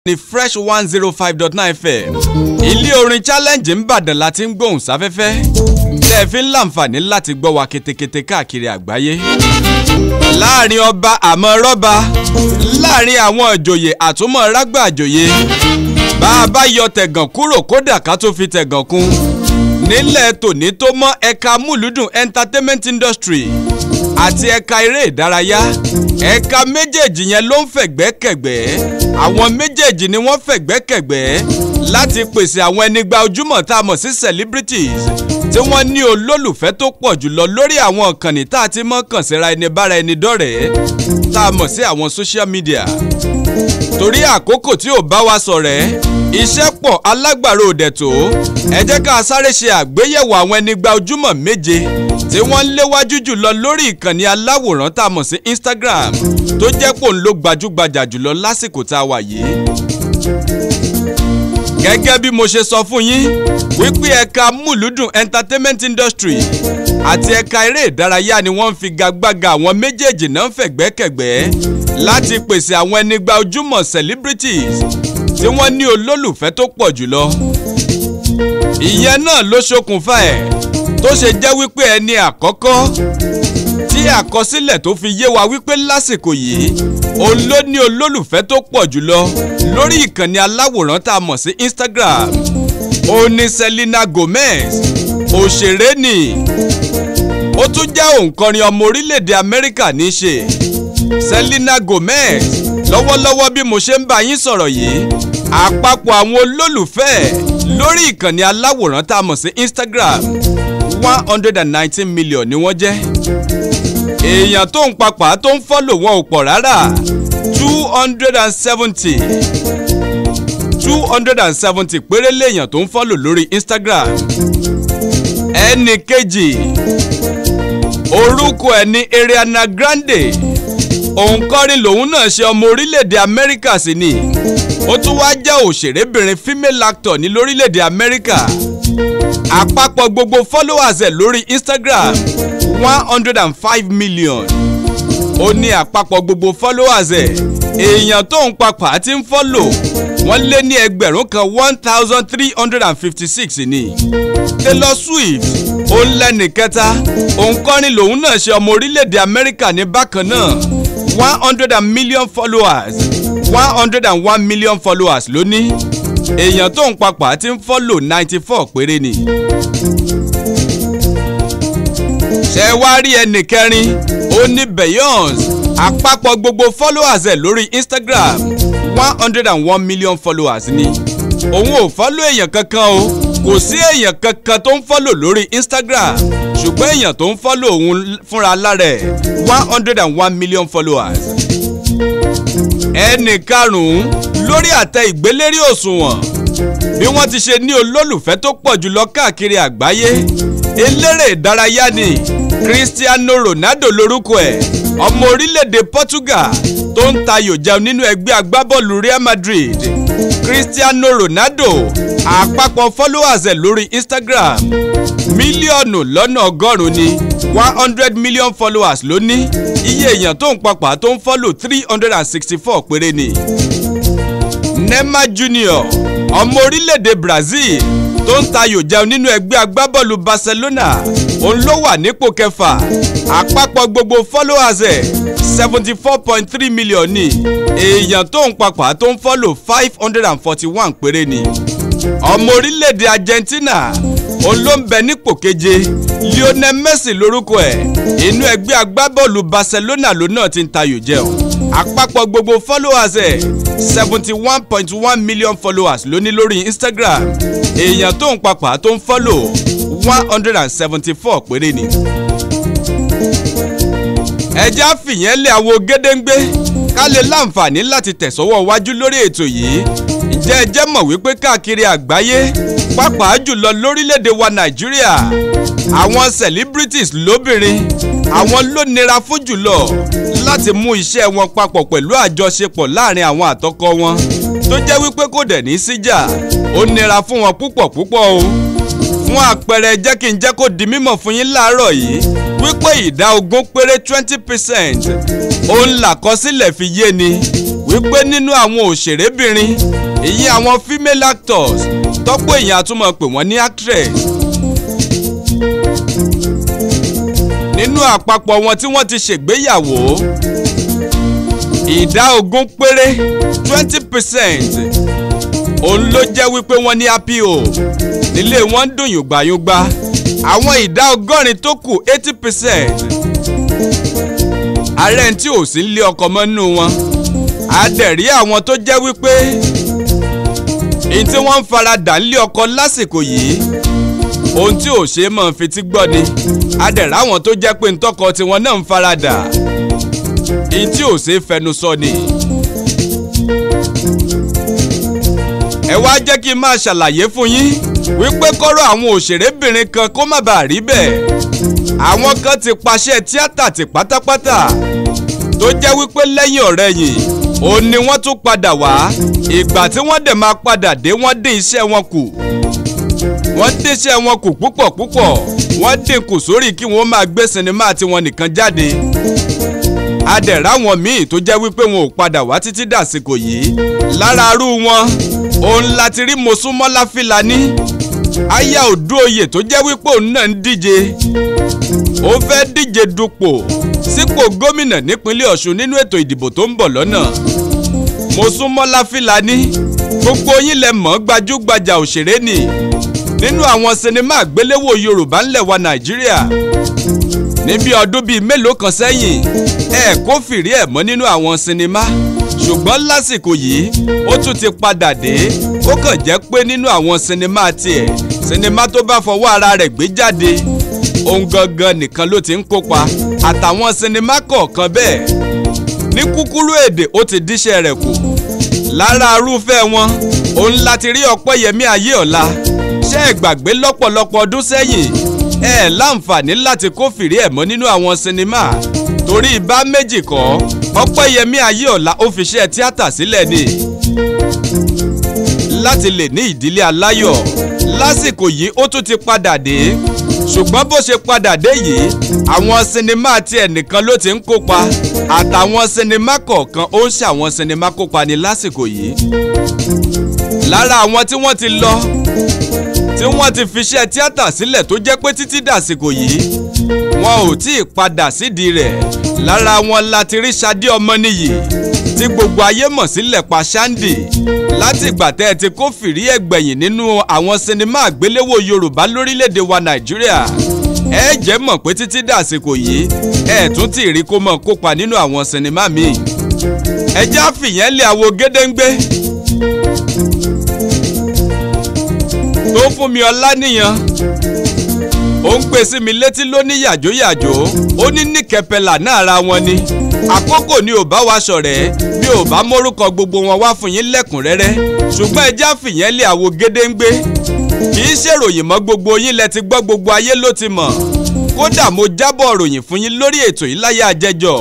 ní fresh one zero five dot nine fm ilé orin challenge ńbàdàn la ti ń gbóhùn sáfẹ́fẹ́ tẹ́ ẹ fi ń láǹfààní láti gbọ́ wa ketekete káàkiri àgbáyé láàrin ọba àmọ́ rọ́ba láàrin àwọn ìjòyè àtúmọ̀ rágbà àjòyè bá a bá yọ tẹ̀gàn kúrò kódà ká tó fi tẹ̀gàn kún nílẹ̀ tòní tó mọ́ ẹ̀ka múlùdùn entertainment industry àti ẹ̀ka eré ìdárayá ẹ̀ka méjèèjì yẹn ló ń fẹ̀gbẹ́kẹ̀gbẹ́ àwọn méjèèjì ni wọ́n fẹ̀gbẹ́kẹ̀gbẹ́ láti pèsè àwọn ẹnigba ojúmọ̀ tá a mọ̀ sí celebrities tí wọ́n ní olólùfẹ́ tó pọ̀ jùlọ lórí àwọn ìkànnì tá a ti mọ̀ kàn síra ẹni bára ẹni dọ́rẹ̀ẹ́ tá a mọ̀ sí àwọn social media torí àkókò tí ò bá wa sọ̀rẹ́ iṣẹ́ pọ̀ alágbàro òdẹ̀ tó ẹ jẹ́ ká sáré ṣe àgbéyẹ̀wò àwọn ẹnigba ojúmọ̀ méje tí wọ́n ń léwájú jùlọ lórí ìkànnì aláwòrán tá a mọ̀ sí Instagram tó jẹ́ pò ń lo gbajúgbajà jùlọ lásìkò tá a wà yìí. gẹ́gẹ́ bí mo ṣe sọ fún yín wípé ẹ̀ka múlùdùn entertainment industry àti ẹ̀ka eré ìdárayá ni wọ́n ń fi gagbága àwọn méjèèjì náà fẹ̀gbẹ́kẹ̀gbẹ́ láti pèsè àwọn ẹnigba ojúmọ̀ celebrities tí wọ́n ní olólùfẹ́ tó pọ̀ jùlọ. ìyẹn náà ló ṣokùnfà ẹ̀ tó ṣe jẹ́ wípé ẹni àkọ́kọ́ tí àkọsílẹ̀ tó fi yé wa wípé lásìkò yìí òun ló ní olólùfẹ́ tó pọ̀ jùlọ lórí ìkànnì aláwòrán tá a mọ̀ sí Instagram òun ni Selena Gomez òṣèré ni ó tún jẹ́ òǹkọrin ọmọ orílẹ̀-èdè Amẹ́ríkà ní í ṣe Selena Gomez lọ́wọ́lọ́wọ́ bí mo ṣe ń bá yín sọ̀rọ̀ yìí àpapọ̀ àwọn olólùfẹ́ lórí ìkànnì aláwòrán tá a mọ̀ sí Instagram one hundred and nineteen million ni wọ́n jẹ́ èèyàn tó ń papà tó ń fọ́lò wọn ò pọ̀ rárá two hundred and seventy two hundred and seventy péré léèyàn tó ń fọ́lò lórí Instagram ẹnì kejì orúkọ ẹ̀ ní Ariana Grande òǹkọrin lòun náà ṣe ọmọ orílẹ̀-èdè Amẹ́ríkà sí ni ó tún wá jẹ́ òṣèrébìnrin female actor ní lórílẹ̀-èdè Amẹ́ríkà àpapọ̀ gbogbo followers ẹ̀ lórí Instagram one hundred and five million ó ní àpapọ̀ gbogbo followers ẹ̀ èèyàn tó ń papà ti ń follow wọ́n lé ní ẹgbẹ̀rún kan one thousand three hundred and fifty six ni Taylor Swift ó ń lẹ́nì kẹta òǹkọrin lòun náà ṣe ọmọ orílẹ̀-èdè Amẹ́ríkà ní bákan náà one hundred and million followers one hundred and one million followers ló ní èèyàn tó ń papà ti ń follow ninety four péré ni. ṣé wá rí ẹnì kẹrin ó ní Beyonce àpapọ̀ gbogbo followers ẹ̀ lórí Instagram one hundred and one million followers ni òun ò follow èèyàn kankan o kò sí èèyàn kankan tó ń follow lórí Instagram ṣùgbọ́n èèyàn tó ń follow òun fúnra lára ẹ̀ one hundred and one million followers ẹnì karùn-ún lórí àtẹ ìgbélérí òṣùwọ̀n bí wọ́n ti ṣe ní olólùfẹ́ tó pọ̀ jùlọ káàkiri àgbáyé eléré ìdárayá ni Cristiano Ronaldo lórúkọ ẹ̀ ọmọ orílẹ̀-èdè Portugal tó ń tayò jẹun nínú ẹgbẹ́ agbábọ́ọ̀lù Real Madrid Cristiano Ronaldo àpapọ̀ followers ẹ̀ lórí Instagram mílíọ̀nù lọ́nà ọgọ́rùn-ún ni one hundred million followers ló ní iye èèyàn tó ń papà tó ń follow three hundred and sixty four péré ni. Neymar Junior ọmọ orílẹ̀-èdè Brazil tó ń tayò jẹun nínú ẹgbẹ́ agbábọ́ọ̀lù Barcelona òun ló wà nípò kẹfà àpapọ̀ gbogbo followers ẹ̀ seventy four point three million ni èèyàn tó ń papà tó ń follow five hundred and forty one péré ni ọmọ orílẹ̀-èdè Argentina òun ló ń bẹ nípò keje Lionel Messi lórúkọ ẹ̀ inú ẹgbẹ́ agbábọ́ọ̀lù Barcelona ló náà ti ń tayò jẹun àpapọ̀ gbogbo followers ẹ̀ seventy one point one million followers ló ní lórí Instagram èèyàn tó ń papà tó ń follow one hundred and seventy four péré ni. ẹja fìyẹn lé àwo gédéǹgbé ká lè láǹfààní láti tẹ̀sọ́wọ́ wájú lórí ètò yìí ǹjẹ́ ẹ jẹ́ mọ̀ wípé káàkiri àgbáyé pàápàá jùlọ lórílẹ̀‐èdè wa Nàìjíríà àwọn celebrities lóbìnrin àwọn ló nira fún jùlọ láti mú iṣẹ́ wọn papọ̀ pẹ̀lú àjọṣepọ̀ láàrin àwọn àtọkọ wọn tó jẹ́ wípé kò dẹ̀ ní síjà ó nira fún wọn púpọ̀ púpọ̀ o fún àpẹẹrẹ jẹ́ kí n jẹ́ kó di mímọ̀ fún yín láàárọ̀ yìí wípé ìdá ogún péré twenty percent òun làkọsílẹ̀ fi yé ni wípé nínú àwọn òṣèrébìnrin ìyẹn àwọn female actors tọ́pọ̀ èèyàn àtúmọ̀ pè wọ́n ní actress. nínú àpapọ̀ wọn tí wọ́n ti ṣègbéyàwó ìdá ogún péré twenty percent òun ló jẹ́ wípé wọ́n ní happy home nílé wọn ń dùn yùgbàyùgbà àwọn ìdá ọgọ́rin tó kù eighty percent ààrẹ tí ò sí lé ọkọ mọ́ nínú wọn àdẹ̀rí àwọn tó jẹ́ wípé èyí tí wọ́n ń faradà ńlé ọkọ lásìkò yìí ohun tí ò ṣe é mọ̀ fetí gbọ́ ni àdẹ̀rẹ́ àwọn tó jẹ́ pé ntọ́kọ tiwọn náà ń faradà èyí tí ò ṣe é fẹnu sọ ni. ẹ wá jẹ́ kí n máa ṣàlàyé fún yín wípé kọ́rọ̀ àwọn òṣèrébìnrin kan kó má bàa rí bẹ́ẹ̀ àwọn kan ti paṣẹ tíátà tì pátápátá tó jẹ́ wípé lẹ́yìn ọ̀rẹ́yìn òun ni wọ́n tún padà wá ìgbà tí wọ́n dẹ̀ máa padà dé wọ́n dín iṣẹ́ wọn kù wọ́n dín iṣẹ́ wọn kù púpọ̀ púpọ̀ wọ́n dín kù sórí kí wọ́n máa gbé sinimá tiwọn nìkan jáde adẹ̀rẹ̀ àwọn míì tó jẹ́ wípé wọn ò padà wá títí dàsìkò yìí lára arú wọn òun láti rí Mosúnmọ́lá Fílàní aya Òdúoyè tó jẹ́ wípé òun náà ń díje ó fẹ́ díje dupò sípò gómìnà nípínlẹ̀ Ọ̀ṣun nínú ètò ìdìbò tó ń bọ̀ lọ́nà Mosúnmọ́lá Fílàní gbogbo yín lẹ mọ̀ gbajúgbajà òṣèré ni nínú àwọn sinimá àgbéléwò Yorùbá ńlẹ̀ wa Nàìjíríà níbi ọdún bíi mélòó kan sẹ́yìn ẹ kó fìrí ẹ̀ mọ́ nínú àwọn sinimá ṣùgbọ́n lásìkò yìí ó tún ti padà dé ó kàn jẹ́ pé nínú àwọn sinimá tiẹ̀ sinimá tó bá fọwọ́ ara rẹ̀ gbé jáde òun gangan nìkan ló ti ń kópa àtàwọn sinimá kọ̀ọ̀kan bẹ́ẹ̀ ní kúkúrú èdè ó ti díṣẹ́ rẹ̀ kù lára arúfẹ́ wọn òun láti rí Ọpẹ́yẹmí Ayéọlá ṣé ẹ gbàgbé lọ́pọ̀lọpọ̀ ọdún sẹ́yìn ẹ ẹ̀ láǹfààní láti kó fìrí ẹ̀ mọ́ nínú àwọn sinimá torí ibà méjì kọ́ Ọpẹ́yẹmí Ayéọlá ó fi ṣe tíátà sílẹ̀ ni láti lè ní ìdílé aláyọ̀ lásìkò yìí ó tún ti padà dé ṣùgbọ́n bó ṣe padà dé yìí àwọn sinimá tiẹ̀ nìkan ló ti ń kópa àtàwọn sinimá kọ̀ọ̀kan ó ń ṣàwọn sinimá kópa ní lásìkò yìí lára àwọn tí wọ́n ti lọ tí wọ́n ti fi ṣe tíátà sílẹ̀ tó jẹ́ pé títí dàsìkò yìí wọn ò tí ì padà sídìí rẹ̀ lára wọn láti rí Ṣadé Ọmọníyì tí gbogbo ayé mọ̀ sílẹ̀ pa Ṣáńdì láti ìgbà tẹ́ ẹ ti kó fìrí ẹ̀gbẹ̀yìn nínú àwọn sinimá àgbéléwò Yorùbá lórílẹ̀‐èdè wa Nàìjíríà ẹ jẹ́ mọ̀ pé títí dàsìkò yìí ẹ tún ti rí kó mọ̀ kópa nínú àwọn sinimá míì ẹ já fìyẹn lé àwo gédéǹgbé tó fún mi ọlá nìyẹn ó ń pè sí mi létí lóní yàjóyàjó ó ní níkẹpẹlà náà ara wọn ni àkókò ni ò bá wa ṣọ̀rẹ́ mi ò bá mórúkọ gbogbo wọn wá fún yín lẹ́kùnrẹ́rẹ́ ṣùgbọ́n ẹjẹ́ àfìyẹn lé àwo gédéǹgbé kì í ṣèròyìn mọ́ gbogbo yín lẹ ti gbọ́ gbogbo ayé ló ti mọ̀ kódà mo jábọ̀ ròyìn fún yín lórí ètò yìí láyé àjẹjọ́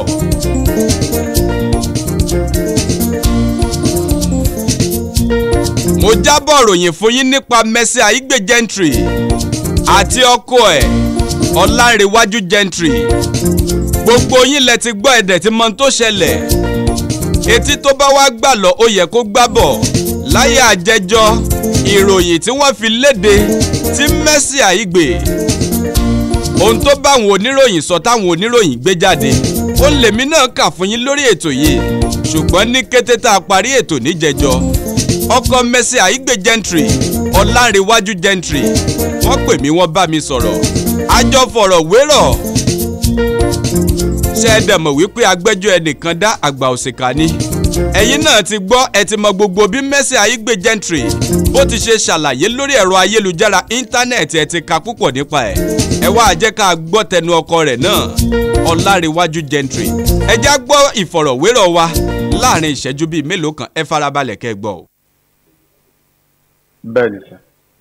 mo jábọ̀ ròyìn fún yín nípa Mercy Aigbe Gentry àti ọkọ ẹ̀ Ọlánrewájú Gentry gbogbo yín lẹ ti gbọ́ ẹ̀dẹ̀ tí mọ tó ṣẹlẹ̀ etí tó bá wá gbà lọ ó yẹ kó gbá bọ̀ láyé àjẹjọ́ ìròyìn tí wọ́n fi léde tí Mercy Aigbe ohun tó bá àwọn oníròyìn sọ táwọn oníròyìn gbé jáde ó lèmi náà kà fún yín lórí ètò yìí ṣùgbọ́n ní kété tá a parí ètò níjẹjọ́ ọkọ Mercy Aigbe Gentry Ọlánrewájú Gentry wọ́n pè mí wọ́n bá mi sọ̀rọ̀ àjọ fọ̀rọ̀ wérọ̀ ṣé ẹ dẹ̀ mọ̀ wípé agbẹ́jọ́ ẹnìkan dá àgbà òṣìkà ni ẹ̀yin náà ti gbọ́ ẹ ti mọ gbogbo bí Mercy Aigbe Gentry bó ti ṣe ṣàlàyé lórí ẹ̀rọ ayélujára íńtánẹ́ẹ̀tì ẹ ti ka púpọ̀ nípa ẹ̀ ẹ wá jẹ́ ká gbọ́ tẹnu ọkọ rẹ̀ náà Ọlánrewájú Gentry ẹ já gbọ́ ìfọ̀rọ̀wérọ̀ wa láàrin ìṣẹ́jú bíi mélòó kan ẹ farabalẹ̀ kẹ́ gbọ́ o. bẹ́ẹ̀ ni sà.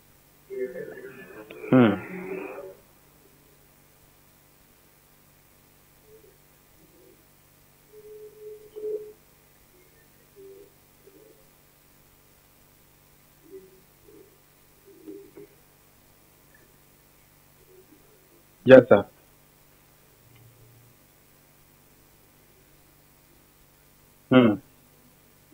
Hmm. Yes, sir. Hmm.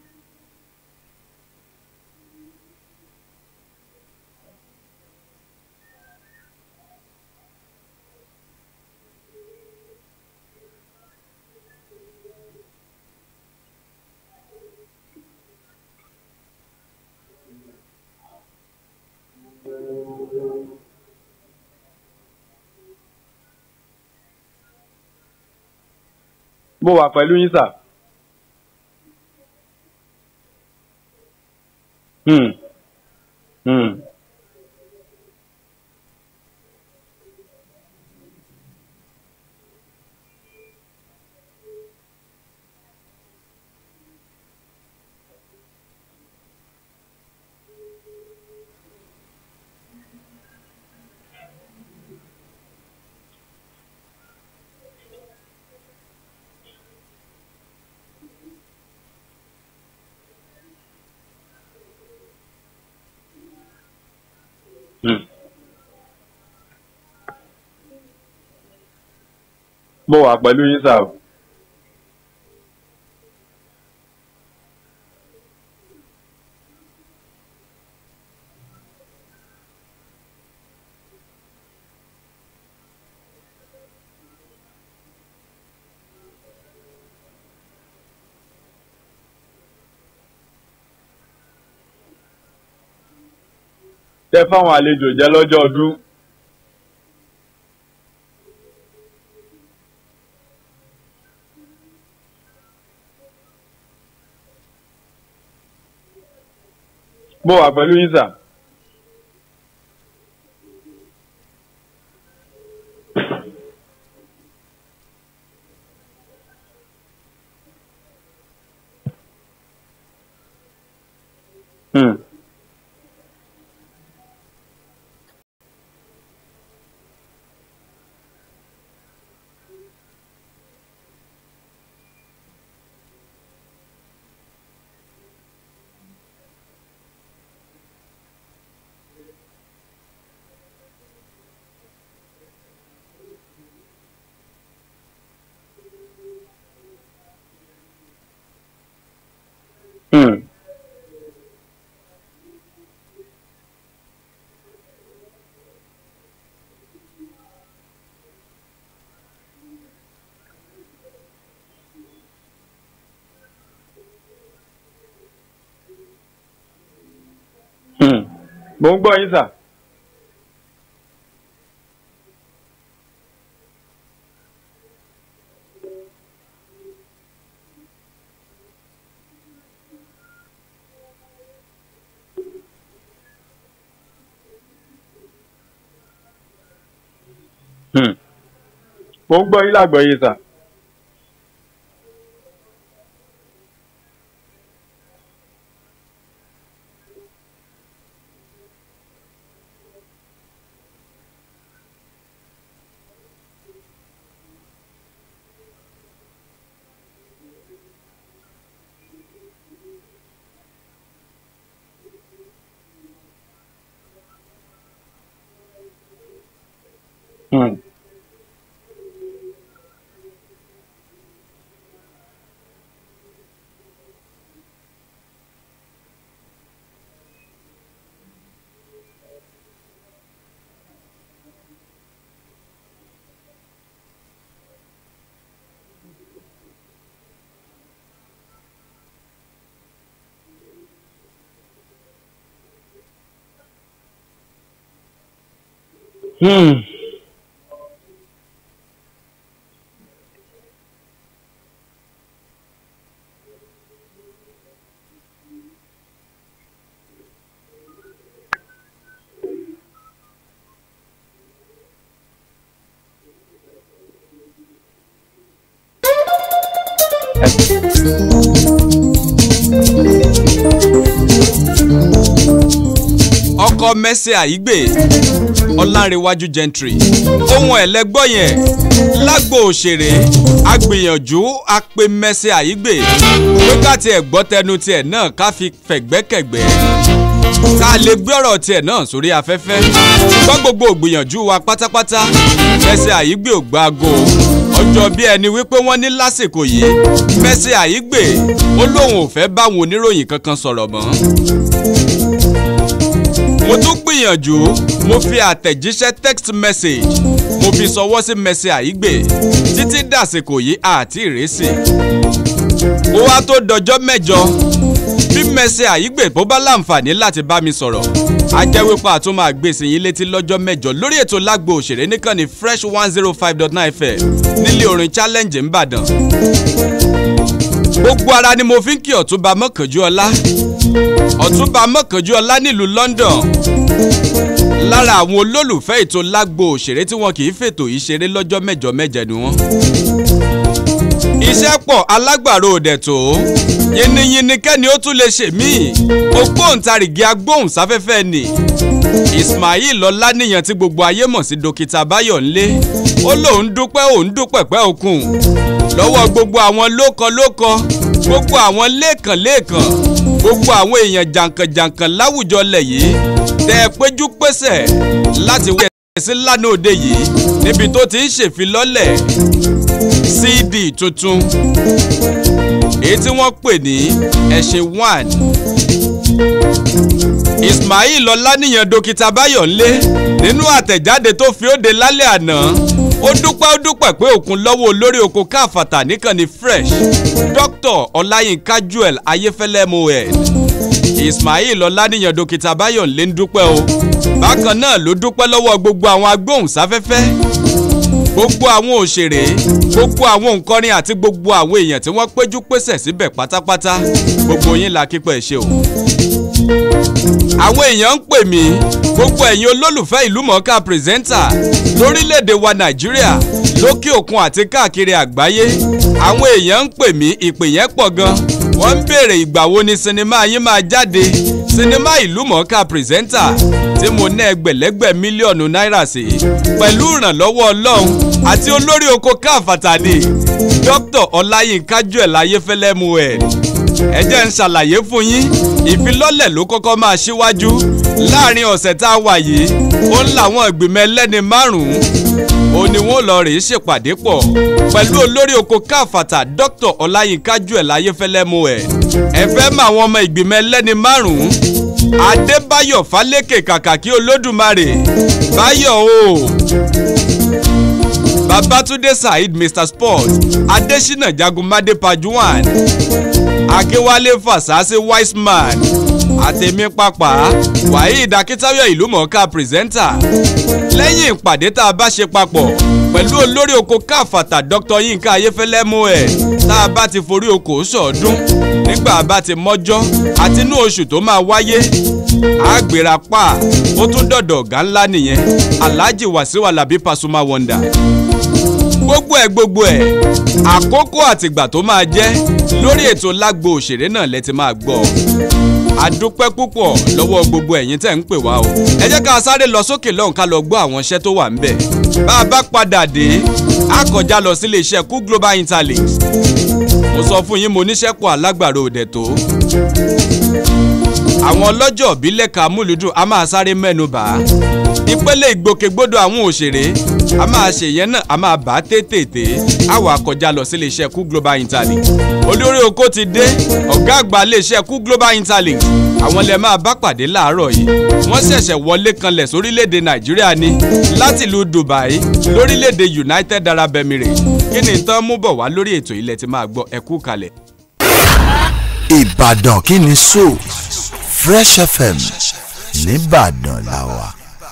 mo wà pẹ̀lú yín sà. Hmm. Hmm. Hmm. mo wà pẹ̀lú yín sà. tẹ fáwọn àlejò jẹ lọ́jọ́ ọdún. mo wà pẹ̀lú yín sà. Hmm. Hmm. Hmm. mo ń gbọ́ yín sà. Hmm. mo ń gbọ́ yín lágbọ̀ọ́yé sà. Hmm. Hmm. ọkọ mẹsẹ àyígbè ọlárẹwájú gentry ohun ẹlẹgbọ yẹn lágbo òṣèré agbìyànjú apè mẹsẹ àyígbè pé ká tiẹ̀ gbọ́ tẹnu tiẹ̀ náà ká fi fẹ̀gbẹ́kẹ̀gbẹ́ tá a lè gbé ọ̀rọ̀ tiẹ̀ náà sórí afẹ́fẹ́ ṣùgbọ́n gbogbo ògbìyànjú wa pátápátá mẹsẹ àyígbè ò gbáago ọjọ́ bí ẹni wípé wọ́n ní lásìkò yìí mẹsẹ àyígbè ó lóun ò fẹ́ báwọn oníròyìn kankan sọ̀rọ̀ mọ́ mo tún gbìyànjú mo fi àtẹ̀jíṣẹ́ text message mo fi sọwọ́ sí mẹsì àyígbè títí dàsìkò yìí àti ìrẹsì ó wá tó dọjọ́ mẹ́jọ bí mẹsẹ̀ àyígbè bó bá láǹfààní láti bá mi sọ̀rọ̀ a jẹ́ wípé a tún máa gbèsè yín létí lọ́jọ́ mẹ́jọ lórí ètò lágbo òṣèré nìkan ní fresh one zero five dot nine fm nílé orin challenge ńbàdàn gbogbo ara ni mo fi ń kí ọ̀túnba mọ́kànjúọlá ọ̀túnba mọ́kànjúọlá nílùú london lára àwọn olólùfẹ́ ètò lágbo òṣèré tí wọn kì í fètò yìí ṣeré lọ́jọ́ mẹ́jọ mẹ́jẹ ni wọ́n. iṣẹ́ pọ̀ alágbàro òdẹ̀ tó yínníyínní kẹ́ni ó tún lè ṣe míì ògbóǹtarìgì agbóhùnsáfẹ́fẹ́ ni ismail ọláníyàn tí gbogbo ayé mọ̀ sí dókítà báyọ̀nlé ó lóun dúpẹ́ òun dúpẹ́ pẹ́ òkun lọ́wọ́ gbogbo àwọn lókọ-lókọ gbogbo àwọn lẹ́ẹ̀kan-lẹ́ẹ̀kan gbogbo àwọn èèyàn jàǹkànjàǹkàn láwùjọ lẹ̀ yìí tẹ́ ẹ péjú pésẹ̀ láti wí ẹ̀sìn lánàá òde yìí níbi tó ti ń ṣèfilọ́lẹ̀ cd tuntun èyí tí wọ́n pè ní ẹ̀ṣẹ̀ one ismail ọláníyàn dókítà báyọ̀nlé nínú àtẹ̀jáde tó fi òde lálẹ́ àná ó dúpẹ́ ó dúpẹ́ pé òkun lọ́wọ́ olórí oko káfàtà níkànnì fresh dr ọláyínká joel ayéfẹ́lẹ́ moed ismail ọláníyàn dókítà báyọ̀nlé ń dúpẹ́ o bákan náà ló dúpẹ́ lọ́wọ́ gbogbo àwọn agbóhùnsáfẹ́fẹ́ gbogbo àwọn òṣèré gbogbo àwọn òǹkọrin àti gbogbo àwọn èèyàn tí wọ́n péjú pésẹ̀ síbẹ̀ pátápátá gbogbo yín la kípẹ́ ṣe o àwọn èèyàn ń pè mí gbogbo ẹ̀yin olólùfẹ́ ìlú mọ̀ọ́ká pírẹsẹ́ńtà lórílẹ̀‐èdè wa nàìjíríà lókè òkun àti káàkiri àgbáyé àwọn èèyàn ń pè mí ìpè yẹn pọ̀ gan wọ́n ń béèrè ìgbà wo ni sinimá yín máa jáde sinimá ìlú mọ̀ọ́ká pírẹsẹ́ńtà tí mo ná ẹgbẹ̀lẹ́gbẹ̀ mílíọ̀nù náírà sí pẹ̀lú ìrànlọ́wọ́ ọlọ́run àti olórí oko káfàtà ni dr ọláyínká joel ayéfẹ́lẹ́ muhammed ẹ jẹ́ ń ṣàlàyé fún yín ìfilọ́lẹ̀ ló kọ́kọ́ máa ṣíwájú láàrin ọ̀sẹ̀ tá a wà yìí ó ń làwọn ìgbìmọ̀ ẹlẹ́ni márùn-ún ó ní wọ́n lọ rèé ṣèpàdé pọ̀ pẹ̀lú olórí oko káfàtà dr ọláyínká joel ayéfẹ́lẹ́ muhammed ẹ fẹ́ mọ àwọn ọmọ ìgbìmọ̀ ẹlẹ́ni márùn-ún adébáyọ̀ fálékè kàkàkí olódùmarè báyọ̀ o babatunde saheed mr sport adesina jagunmade pajuwan akínwálé fasasi wiseman àtẹ̀mí pápá waheed akitayo ìlúmọ̀ọ́ká pírẹsẹ́ńtà lẹ́yìn ìpàdé tá a bá ṣe papọ̀ pẹ̀lú olórí oko káfàtà dr yinka ayéfẹ́lẹ́ moẹ̀ tá a bá ti forí oko sọ̀ọ́dún nígbà bá ti mọ́jọ́ àti inú oṣù tó máa wáyé àgbèrà pa ó tún dọ̀dọ̀ ọ̀gá ńlá nìyẹn alhaji wasiu alabi pasuma wonder gbogbo ẹ gbogbo ẹ àkókò àtìgbà tó máa jẹ́ lórí ètò lágbo òṣèré náà lẹ ti máa gbọ́ àdúpẹ́ púpọ̀ lọ́wọ́ gbogbo ẹ̀yin tẹ̀ ń pè wá o ẹ jẹ́ ká sáré lọ sókè lọ́hùn ká lọ gbọ́ àwọn iṣẹ́ tó wà ń bẹ̀ bá a bá padà dé a kọjá lọ sílé iṣẹ́ kú global interlinks mo sọ fún yín mo níṣẹ́ pọ̀ alágbàro òdẹ̀ tó àwọn ọlọ́jọ́ ìbílẹ̀ kàmúlùdùn a máa sáré mẹ́nu bà á ìpele ìgbòkègbodò àwọn òṣèré a máa ṣe yẹn náà a máa bá tètè a wà kọjá lọ sí iléeṣẹ́ kú global interlink olórí oko ti dé ọ̀gá àgbà iléeṣẹ́ kú global interlink àwọn lè máa bá pàdé láàárọ̀ yìí wọ́n ṣẹ̀ṣẹ̀ wọlé kanlẹ̀ sórílẹ̀‐èdè nàìjíríà ni láti ìlú dubai lórílẹ̀‐èdè united arab emirates kí ni tán mú bọ̀ wá lórí ètò ilẹ̀ tí máa gbọ́ ẹ̀kú kalẹ̀. ìbàdàn kí ni so fresh fm nìbàdàn la wà.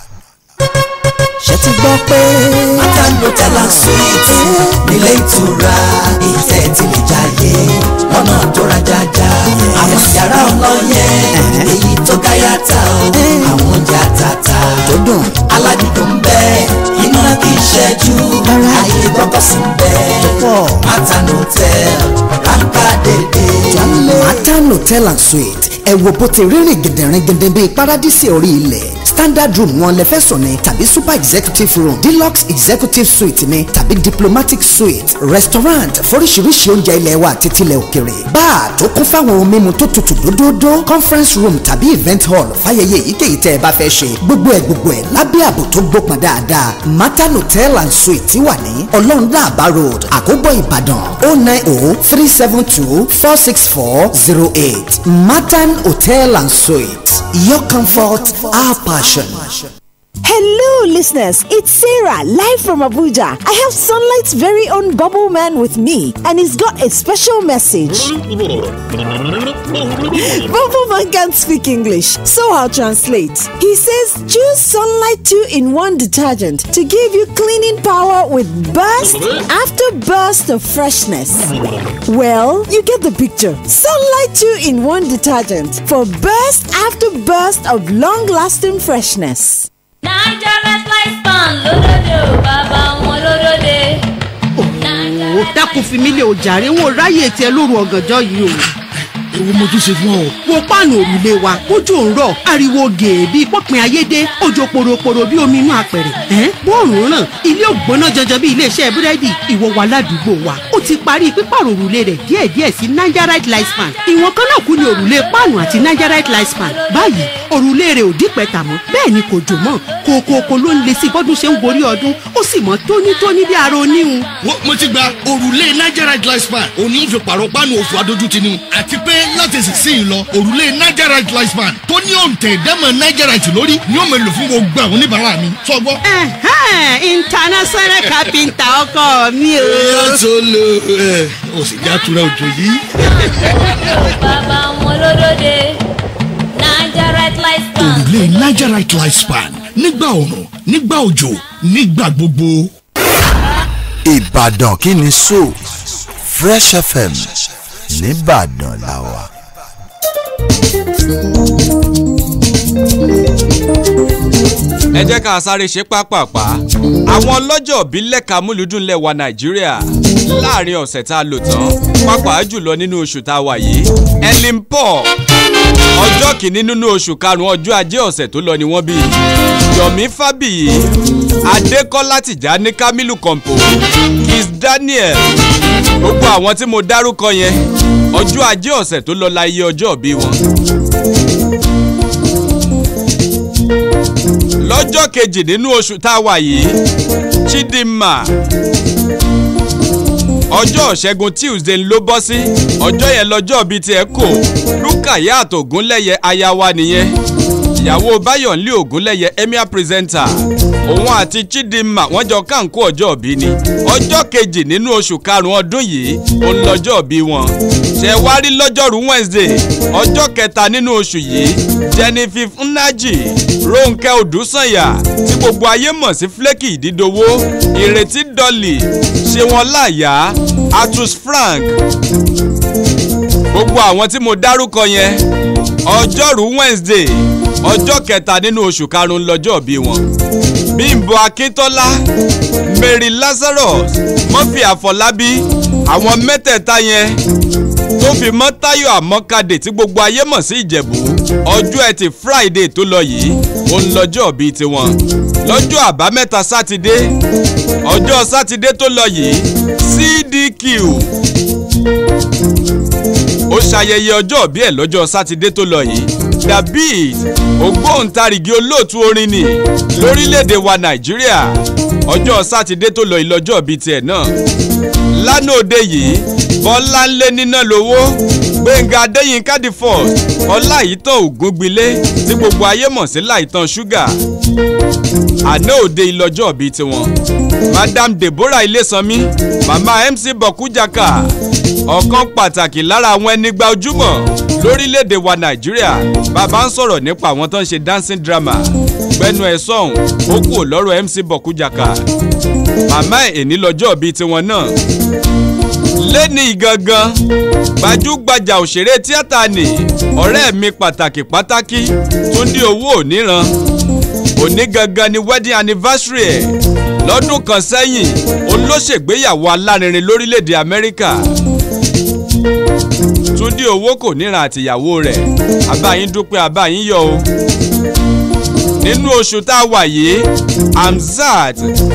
ṣe ti gbọ́ pé. Matano Talent Suite nílé ìtura ìtẹ́ ti lè jáde lọ́nà tó rajaja. Àwọn yàrá ọlọ́yẹ èyí tó gáyàtà o. Àwọn oúnjẹ àtàtà tó dùn. aládìdùn ń bẹ iná kì í ṣẹ́jú ayé gbọ́kọ̀ sí ń bẹ. pọ̀. Matano Hotel ráńkà dédé. Matan Hotel and Suite ẹ wo bó ti rírìn gẹ̀dẹ̀rẹ̀gẹ̀dẹ̀ bíi paradísì orí ilẹ̀ standard room wọn lẹ fẹ́ sùn ní tàbí super executive room deluxe executive suite ní tàbí diplomatic suite restaurant foríṣiríṣi oúnjẹ ilẹ̀ wa àti tilẹ̀ òkèrè bar tó kún fáwọn ohun mímu tó tutù dódódó conference room tàbí event hall fàyẹyẹ èyíkéyìí tẹ́ ẹ bá fẹ́ ṣe gbogbo ẹ̀ gbogbo ẹ̀ lábẹ́ ààbò tó gbópọn dáadáa Matan Hotel and Suite wà ní ọlọ́runláàbá road àkóbọ̀ ìbàdàn oh nine oh three seven two four six four zero eight Matan Hotel and Suite your comfort our passion. Hello, listeners. It's Sarah, live from Abuja. I have Sunlight's very own Bubble Man with me, and he's got a special message. Bubble Man can't speak English, so I'll translate. He says, choose Sunlight 2 in 1 detergent to give you cleaning power with burst after burst of freshness. Well, you get the picture. Sunlight 2 in 1 detergent for burst after burst of long lasting freshness. Nigeria Slice Pan lódòdó bàbá wọn lódòdó. ó dákun fi mí lé o jàre wọn ò ráyè tiẹ̀ lóru ọ̀gànjọ́ yìí o. èwo mo tún ṣe fún ọ. wo páànù òrùlé wa kójú òun rọ̀ ariwo gèè bíi pọ́pin ayédè òjò poroporo bíi omi inú apẹ̀rẹ̀. ẹ́ bóòrùn ràn ilé ògbóná janjan bíi iléeṣẹ́ búrẹ́dì ìwọ wa ládùúgbò wa ó ti parí pípààrọ̀ òrùlé rẹ̀ díẹ̀díẹ̀ sí nigerite lifespan ìwọ̀n kan náà kú ni òrùlé páànù àti nigerite lifespan báyìí òrùlé rẹ̀ ò dípẹ́ta mọ́ bẹ́ẹ̀ ni kò jò mọ́ kòkòkò ló ń le sí bọ́dún ṣe ń gorí ọdún ó sì mọ́ tónítóní bí ara oníhun. Wo- mo ti gba òrùlé nigerite lifespan òun ni ó fi pààrọ̀ páànù òfò adójútì ni àti pé láti sísìn lọ òrùlé nigerite lifespan tó ní òǹtẹ̀ ìdámọ̀ nigerite lórí ni ó máa lò fún gbogbo àwọn oníbàárà mi sọgbọ́. Ẹ̀hẹ́n, international carpenter ọkọ mi o. tó lo ẹ o sì já tura òjò yìí. bàbá wọn lódòdó. Nigeria Slice Pan. òrùlé nigerite lifespan nígbà òrùn nígbà òjò nígbà gbogbo. Ìbàdàn kí ni so Fresh FM nìbàdàn la wà. ẹ jẹ́ ká sáré ṣe pápápá àwọn ọlọ́jọ́ òbí lẹ́ka múlùdùn lẹ́wà nàìjíríà láàrin ọ̀sẹ̀ tá a lò tán pàápàá jùlọ nínú oṣù tá a wà yìí ellen paul ọjọ́ kìíní nínú oṣù karùn-ún ọjọ́ ajé ọ̀sẹ̀ tó lọ ni wọ́n bí yomi fabiyi adékọ́lá tìjání kamilu kọ̀ǹpò kiss daniel gbogbo àwọn tí mo dárúkọ yẹn ọjọ́ ajé ọ̀sẹ̀ tó lọ la iye ọjọ́ òbí wọn. lọ́jọ́ kejì nínú oṣù tá a wà yìí chidinma ọjọ́ ṣẹ́gun tuesday ló bọ́ sí ọjọ́ yẹn lọ́jọ́ bíi tiẹ̀ kò lukayat ogunlẹ́yẹ aya wa nìyẹn ìyàwó bayọ̀nlé ogunlẹ́yẹ emir presenter òun àti chidinma wọ́n jọ kánkó ọjọ́ òbí ni ọjọ́ kejì nínú oṣù karùn-ún ọdún yìí òun lọ́jọ́ òbí wọn ṣe wá rí lọ́jọ́rú wednesday ọjọ́ kẹta nínú oṣù yìí jennifer nnaji ronke odùsànyà tí gbogbo ayé mọ̀ sí flaky ìdídowó ìrètí dolly ṣéwọn láàyà atus frank gbogbo àwọn tí mo dárúkọ yẹn ọjọ́rú wednesday ọjọ́ kẹta nínú oṣù karùn-ún lọ́jọ́ bí wọn bímbọ akíntọ́lá mary lazarus murphy àfọlábí àwọn mẹ́tẹ̀ẹ̀ta yẹn tó fi mọ́ táyọ̀ àmọ́kadè tí gbogbo ayé mọ̀ sí ìjẹ̀bú ọjọ́ ẹtì friday tó lọ yìí òun lọ́jọ́ bíi tiwọn lọ́jọ́ àbámẹ́ta sátidé ọjọ́ sátidé tó lọ yìí cdq ó ṣayẹyẹ ọjọ́ bí ẹ̀ lọ́jọ́ sátidé tó lọ yìí david ògbóǹtarìgì olóòtú orin ni lórílẹ̀‐èdè wa nàìjíríà ọjọ́ sátidé tó lọ yìí lọ́jọ́ bíi tiẹ̀ náà lánàá òde yìí bọ́láńlé níná lówó gbẹ̀ngà adéyínká the first ọláìtàn ògúngbilé tí gbogbo ayé mọ̀ sí láìtàn ṣúgà àná òde ìlọ́jọ́ bíi tiwọn madam deborah ilésanmi mama mc bọ̀kújàkà ọ̀kan pàtàkì lára àwọn ẹnigba ojúmọ̀ lórílẹ̀‐èdè wa nàìjíríà bàbá ń sọ̀rọ̀ nípa àwọn tó ń ṣe dancing drama gbẹnu ẹ̀ sọ̀hún ó kú lọ́rọ̀ mc bọ̀kújàkà màmá ẹ̀ èní lọ́jọ́ bíi tiwọn náà lẹ́ni gangan gbajúgbajà òṣèré tíátà ni ọ̀rẹ́ mi pàtàkì pátákì túndí owó òníran òní gangan ni wedding anniversary ẹ̀ lọ́dún kan sẹ́yìn olóṣègbéyàwó alárinrin lórílẹ̀‐èdè amẹ́ríkà túndí owó kò níran àtìyàwó rẹ̀ abáyín dúpẹ́ abáyín yọ o nínú oṣù tá a wà yìí hamzat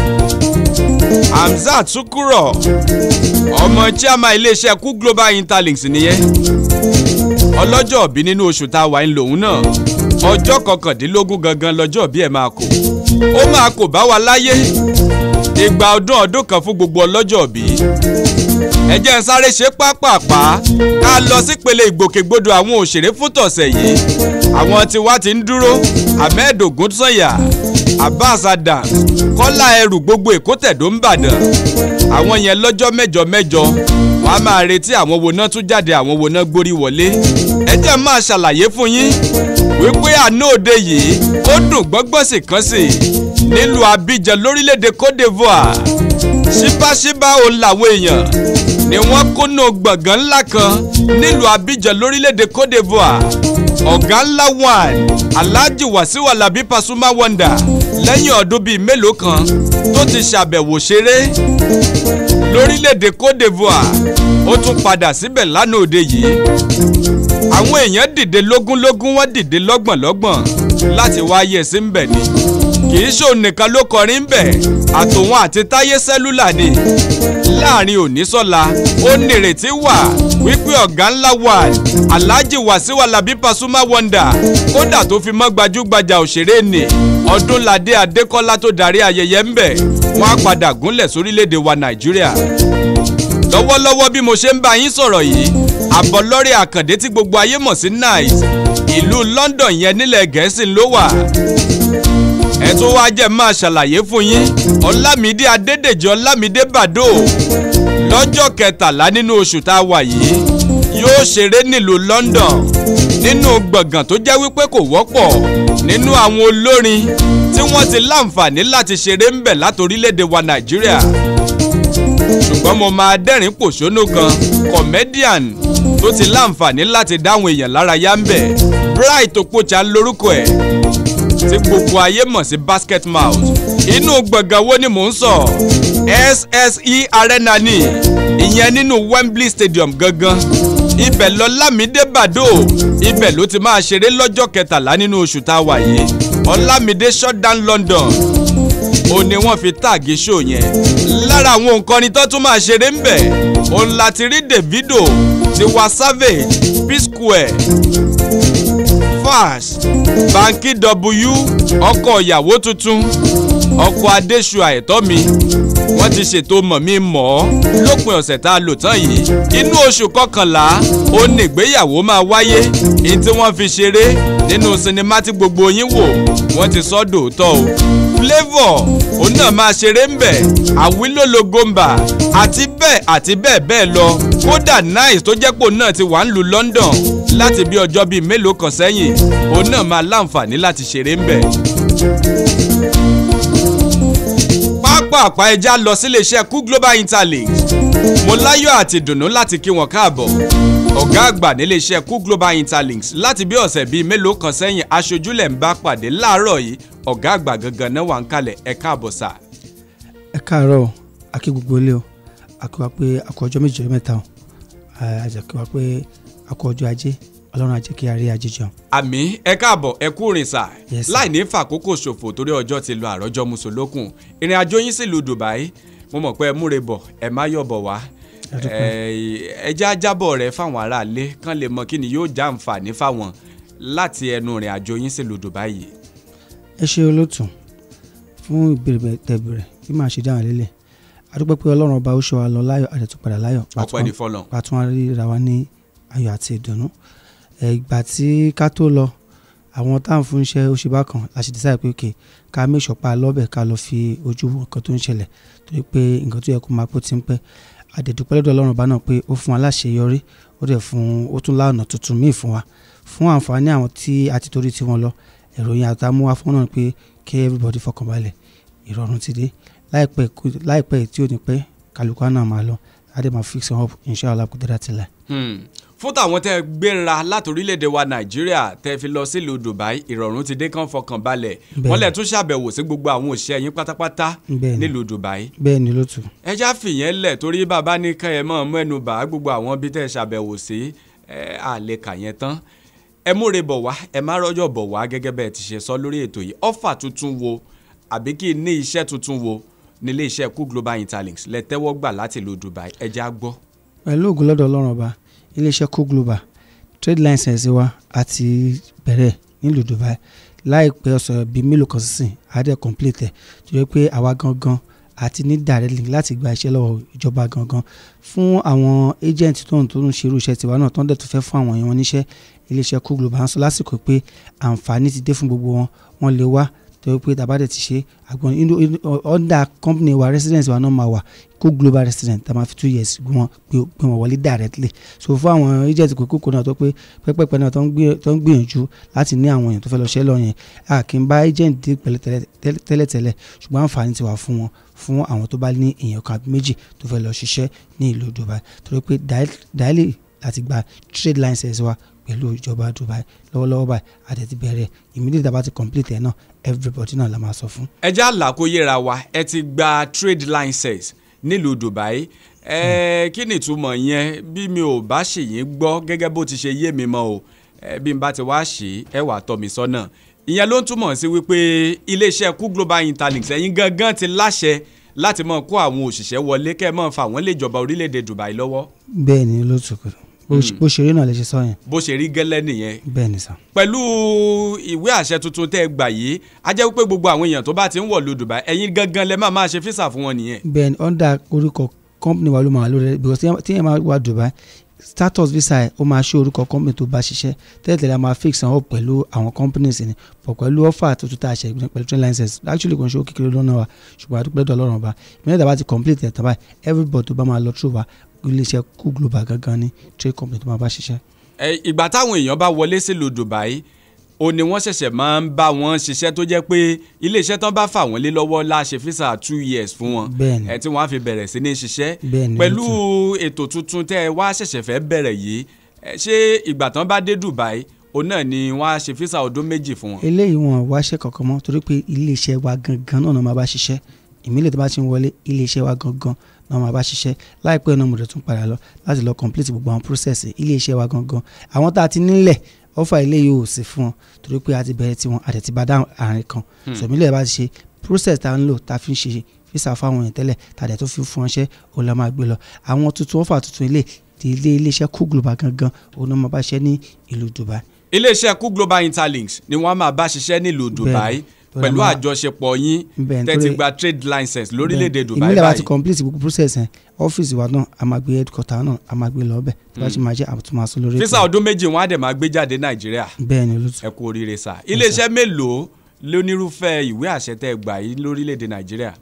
hamzat sukuro ọmọ chairman iléeṣẹ́ kú global interlinks nìyẹn ọlọ́jọ́ òbí nínú oṣù tá a wà ń lòun náà ọjọ́ kọkàndínlógún gangan lọ́jọ́ bí ẹ̀ máa kò ó máa kò bá wa láyé ìgbà ọdún ọdún kan fún gbogbo ọlọ́jọ́ òbí ẹ jẹ́ ń sáré ṣe pápápá ká lọ sípele ìgbòkègbodò àwọn òṣèré fún tọ̀sẹ̀ yìí àwọn tiwa ti ń dúró ahmed ogunsanya abbas adams kọ́lá ẹrù gbogbo èkó tẹ̀dó ń bàdàn àwọn yẹn lọ́jọ́ mẹ́jọ mẹ́jọ wọ́n á máa retí àwọn wo náà tún jáde àwọn wo náà gbórí wọlé ẹ jẹ́ máa ṣàlàyé fún yín wípé àná òde yìí ó dùn gbọ́ngbọ́n sì kan sí nílùú abidjan lórílẹ̀‐èdè cote divoire ṣíbáṣíbá òun làwọn èèyàn ni wọ́n kónú gbọ̀ngàn ńlá kan nílùú abidjan lórílẹ̀‐èdè cote divoire ọ̀gá ńlá one alhaji wasiu alabi pasuma wonder lẹ́yìn ọdún bíi mélòó kan tó ti ṣàbẹ̀wò ṣeré lórílẹ̀‐èdè cote divoire ó tún padà síbẹ̀ lánàá òde yìí àwọn èèyàn dìde lógúnlógún wọ́n dìde lọ́gbọ̀nlọ́gbọ̀n láti wáyé sí ń bẹ̀ ni kì í ṣòun nìkan ló kọrin ń bẹ̀ àtòun àti táyé sẹ́lúlà ni láàrin òníṣọ́la ó nírètí wà wípé ọ̀gá ńlá wà alhaji wasiu alabi pasuma wonder kódà tó fi mọ́ gbajúgbajà òṣèré ni ọdúnladé adékọ́lá tó darí ayẹyẹ ń bẹ̀ wọ́n á padà gúnlẹ̀ sórílẹ̀‐èdè wa nàìjíríà lọ́wọ́lọ́wọ́ bí mo ṣe ń bá yín sọ̀rọ̀ yìí àbọ̀lọ́rẹ́ àkàndé tí gbogbo ayé mọ̀ sí nice ìlú london yẹn nílẹ̀ gẹ̀ẹ́sì ló wà ẹ tó wá jẹ́ máa ṣàlàyé fún yín ọlámídé adédèjì ọlámídé bàdó lọ́jọ́ kẹtàlá nínú oṣù tá a wà yìí yóò ṣeré nílùú london nínú gbọ̀ngàn tó jẹ́ wípé kò wọ́pọ̀ nínú àwọn olórin tí wọ́n ti láǹfààní láti ṣeré ń bẹ̀ látorílẹ̀‐èdè wa nàìjíríà ṣùgbọ́n mo máa dẹ́rìn pòṣónú kan comedian tó ti láǹfààní láti dáhùn èèyàn lára yá ń bẹ̀ bright opocha lórúkọ ẹ̀ tí gbogbo ayé mọ̀ sí basket mouth inú gbọ̀ngàn wo ni mò ń sọ sse arena ni ìyẹn nínú wembley stadium gangan ibẹ̀ lọ lámìdé bàdó ibẹ̀ ló ti máa ṣeré lọ́jọ́ kẹtàlá nínú oṣù tá a wà yìí ọlámìdé shutdown london ó ní wọ́n fi táàgì ṣó yẹn lára àwọn nǹkan tó tún máa ṣeré ń bẹ̀ òun láti rí davido tiwa savage p square fash banki w ọkọ̀ ìyàwó tuntun ọkọ̀ adéṣu àìtọ́ mi wọ́n ti ṣètò mọ̀mí mọ̀ ọ́ lópin ọ̀sẹ̀ tá a lò tán yìí inú oṣù kọkànlá ó ní ìgbéyàwó máa wáyé èyí tí wọ́n fi ṣeré nínú sinimá tí gbogbo yín wò wọ́n ti sọ dòótọ́ o flavour òun náà máa ṣeré ń bẹ̀ àwílòlò gomba àti bẹ́ẹ̀ àti bẹ́ẹ̀ bẹ́ẹ̀ lọ kódà nice tó jẹ́pò náà ti wà ń lu london láti bí ọjọ́ bíi mélòó kan sẹ́yìn òun náà máa láǹfààní láti ṣeré ń bẹ̀. pápá ẹja lọ sílé iṣẹ́ kú global interlinks mo láyọ̀ àti dùnnú láti kí wọn káàbọ̀ ọ̀gá àgbà nílé iṣẹ́ kú global interlinks láti bí ọ̀sẹ̀ bíi mélòó kan sẹ́yìn aṣojúlẹ̀ ń bá pàdé láàárọ̀ yìí ọ̀gá àgbà gangan náà wà ń kalẹ̀ ẹ káàbọ̀ sà. ẹ káàárọ̀ akí gbogbo ilé o akíwa pé akọ ọjọ́ méjì ọjọ́ mẹ́ta o àjẹkíwa pé akọ ọjọ́ ajé ọlọ́run ajé kí a rí ajé jẹun. àmì ẹ káàbọ̀ ẹ kú rìn sà Yes, sir. láì ní fàkókò ṣòfò torí ọjọ́ ti lọ àrọ́jọ́ musolókun ìrìn àjò yín sílùú dubai mo mọ̀ pé ẹ múre bọ̀ ẹ má yọ̀ bọ̀ wá Ẹ dúpẹ́. ẹ já jábọ̀ rẹ fáwọn aráalé kán lè mọ kí ni yóò já àǹfààní fáwọn láti ẹnu ìrìn àjò yín sílùú dubai yìí. ẹ ṣe olóòtú fún ìbéèrè tẹ̀bẹ̀rẹ̀ bí màá ṣe dáhùn lélẹ̀ adúpẹ́ pé ọlọ́run ọba ó ṣọ́ wa lọ láyọ̀ àdẹ̀tún padà láyọ̀ ọpẹ́ ní fọlọ́n. pàtún wa ríra wa ní ayọ̀ àti ìdùnnú ẹ, ìgbà tí ká tó lọ àwọn táwọn fún iṣẹ́ oṣù bákan la ṣe decide pé òkè ká make sure pa lọ́bẹ̀ ká lọ fi ojú wo nǹkan tó ń ṣẹlẹ̀ torí pé nǹkan tó yẹ kó máa pọ̀ ti ń pẹ́ àdẹ̀dúpẹ́ lọ́dọ̀ ọlọ́run ọba náà pé ó fún wa láṣeyọrí ó dẹ̀ fún ó tún láọ̀nà tuntun míì fún wa fún àǹfààní àwọn tí a ti torí tiwọn lọ ìròyìn àtàmúwá fún náà pé kí everybody fọkànbalẹ̀ ìrọ̀rùn ti dé láìpẹ́ kú- láìpẹ́ tí ò ní pẹ́ kálukú á náà máa lọ á dẹ̀ máa fix up inshallah kò dára tilẹ̀. Hmm. fún tàwọn tẹ gbéra láti orílẹ̀-èdè wa nàìjíríà tẹ fi lọ sílùú dubai ìrọ̀rùn ti dé kán fọkàn balẹ̀ Bẹ́ẹ̀ni. wọ́n lẹ̀ tún ṣàbẹ̀wò sí gbogbo àwọn òṣìṣẹ́ yín pátápátá Bẹ́ẹ̀ni. nílùú dubai bẹ́ẹ̀ ni ló tù ẹ já fìyẹn lẹ̀ torí bàbá ní kẹ́ ẹ mọ̀ mẹ́nu bà gbogbo àwọn bí tẹ́ ẹ ṣàbẹ̀wò sí ẹ á lè kà yẹn tán ẹ múre bọ̀ wá ẹ má rọ́jọ̀ bọ̀ wá gẹ́gẹ́ bẹ́ẹ̀ ti ṣe sọ lórí ètò yìí ọ́fà tuntun wo àbí kí ní iṣẹ́ tuntun wo nílé iṣẹ́ kú global interlinks lẹ tẹ́wọ́ gbà láti ìlú dubai ẹ já gbọ́. pẹ̀lú ògùn lọ́dọ̀ ọlọ́run ọba iléeṣẹ́ co global trade license wa àti bẹ̀rẹ̀ nílùú dubai láìpẹ́ ọ̀sẹ̀ bíi mélòó kan sísìn àádẹ́ complete ẹ̀ tó yẹ pé àwa gangan àti ní direct link láti gba iṣẹ́ lọ́wọ́ ìjọba gangan fún àwọn agent tó ń tó ń ṣerú iṣẹ́ tiwa náà tó ń dẹ̀ tó fẹ́ fún àwọn èèyàn wọn níṣẹ́ iléeṣẹ́ co global ń sọ lásìkò pé àǹfààní ti dé fún gbogbo wọn wọn lè wá tó yẹ pé tàbá dẹ̀ ti ṣe àgbọn inú inú under company wa residence wa náà máa wà kó global resident tá a máa fi two years gbé wọn gbé gbé wọn wọlé directly so fún àwọn agent kókó náà tó pé pẹ́pẹ́pẹ́ náà tó ń gbé- tó ń gbìyànjú láti ní àwọn èèyàn tó fẹ́ lọ ṣẹ́ lọ yẹn a kì í bá agent dé pẹ̀lẹ́ tẹ́lẹ̀- tẹ́lẹ̀- tẹ́lẹ̀tẹ́lẹ̀ ṣùgbọ́n àǹfààní ti wà fún wọn fún àwọn tó bá ní èèyàn kan àbí méjì tó fẹ́ lọ ṣiṣẹ́ ní ìlú Dubai torí pé dáìlì láti gba trade license wa pẹ̀lú ìjọba Dubai lọ́wọ́lọ́wọ́ báyìí àti ti bẹ̀rẹ̀ immediately tá a bá ti complete ẹ̀ náà everybody náà la máa sọ fún. ẹ já là kó yẹra wa ẹ ti gba trade license nílùú Dubai ẹ kí ni ìtumọ̀ yẹn bí mi ò bá ṣe yín gbọ́ gẹ́gẹ́ bó ti ṣe yé mi mọ́ o ẹ bí n bá ti wá ṣe ẹ wà tọ́ mi sọ́nà ìyẹn ló ń túmọ̀ sí wípé iléeṣẹ́ Cool Global Interlinks ẹ̀yin gangan ti láṣẹ láti máa kó àwọn òṣìṣẹ́ wọlé kẹ́ ẹ máa fa àwọn ilé ìjọba orílẹ̀-èdè Dubai lọ́wọ́ bẹ́ẹ̀ ni ló tún kù bó ṣe- bó ṣe rí náà lè ṣe sọ yẹn bó ṣe rí gẹ́lẹ́ nìyẹn bẹ́ẹ̀ ni sàn. pẹ̀lú ìwé àṣẹ tuntun tẹ́ ẹ gbà yìí á jẹ́ wípé gbogbo àwọn èèyàn tó bá ti ń wọ̀lú Dubai ẹ̀yin gangan lẹ máa máa ṣe físà fún wọn nìyẹn. bẹ́ẹ̀ ni under orúkọ company wa ló máa lórí rẹ̀ because tí- tí yẹn máa wá Dubai status visa ẹ̀ ó máa ṣe orúkọ company tó bá ṣiṣẹ́ tẹ́lẹ̀tẹ́lẹ̀ a máa fix wọn up pẹ̀lú àwọn companies ni pọ̀ pẹ̀lú offer tuntun tá a ṣe pẹ̀lú train license actually kò ń ṣe ó kékeré lọ́nà wa ṣùgbọ́n àdúgbò ẹ̀dọ̀ ọlọ́run ọba ìmọ̀lẹ́ tàbá ti complete ẹ̀ tàbá everybody tó bá máa lọ through wa iléeṣẹ́ Cool Global gangan ni trade company tó máa bá ṣiṣẹ́. Ẹ, ìgbà táwọn èèyàn bá wọlé sílùú Dubai ó ní wọ́n ṣẹ̀ṣẹ̀ máa ń bá wọn ṣiṣẹ́ tó jẹ́ pé iléeṣẹ́ tán bá fà wọ́n lé lọ́wọ́ la ṣe físà two years fún wọn Bẹ́ẹ̀ni. ẹ tí wọ́n á fi bẹ̀rẹ̀ sí ní ṣiṣẹ́ Bẹ́ẹ̀ni, pẹ̀lú lóòótọ́. ètò tuntun tẹ́ ẹ wá ṣẹ̀ṣẹ̀ fẹ́ bẹ̀rẹ̀ yìí ẹ, ṣé ìgbà tán bá dé Dubai òun náà ni wọ́n á ṣe físà ọdún méjì fún wọn. eléyìí wọn wáṣẹ́ kankan mọ́ torí pé iléeṣẹ́ wa gangan náà máa bá ṣiṣẹ́ ìmílẹ̀ tó bá ti ń wọlé iléeṣẹ́ wa gangan náà máa bá ṣiṣẹ́ láìpẹ́ náà mo dẹ̀ tún padà lọ láti lọ complete gbogbo àwọn process iléeṣẹ́ wa gangan àwọn tá a ti nílẹ̀ ọ̀fà eléyìí ò sí fún wọn torí pé a ti bẹ̀rẹ̀ tiwọn a dẹ̀ ti bá dá àárín kan Hmm. sọ̀mílẹ̀ bá ti ṣe process tá a ń lò tá a fi ń ṣe físà fáwọn èèyàn tẹ́lẹ̀ tá a dẹ̀ tó fi fún ọṣẹ́ òun la máa gbé lọ àwọn tuntun ọ̀fà tuntun ilé ti ilé iléeṣẹ́ Cool Global gangan òun náà máa bá ṣiṣẹ́ ní ìlú Dubai iléeṣẹ́ Cool Global Interlinks ni wọ́n á máa bá ṣiṣẹ́ nílùú Dubai Bẹ́ẹ̀ni. pẹ̀lú Bẹ́ẹ̀ni. àjọṣepọ̀ yín Bẹ́ẹ̀ni, tẹ́ ti torí- gba trade license lórílẹ̀‐èdè Dubai ìmílẹ̀ bá ti báyìí. complete gbogbo process yẹn ọ́fíìsì wa náà a máa gbé headquarter náà a máa gbé lọ ọbẹ̀ tó bá ṣe máa jẹ́ àtúmọ̀ àṣọ lórí físà ọdún méjì wọn á dẹ̀ máa gbé jáde Nàìjíríà bẹ́ẹ̀ ni olùtú ẹ kú oríire sá iléeṣẹ́ mélòó lónírúfẹ́ ìwé àṣẹ tẹ́ ẹ gbà yìí lórílẹ̀‐èdè Nàìjíríà.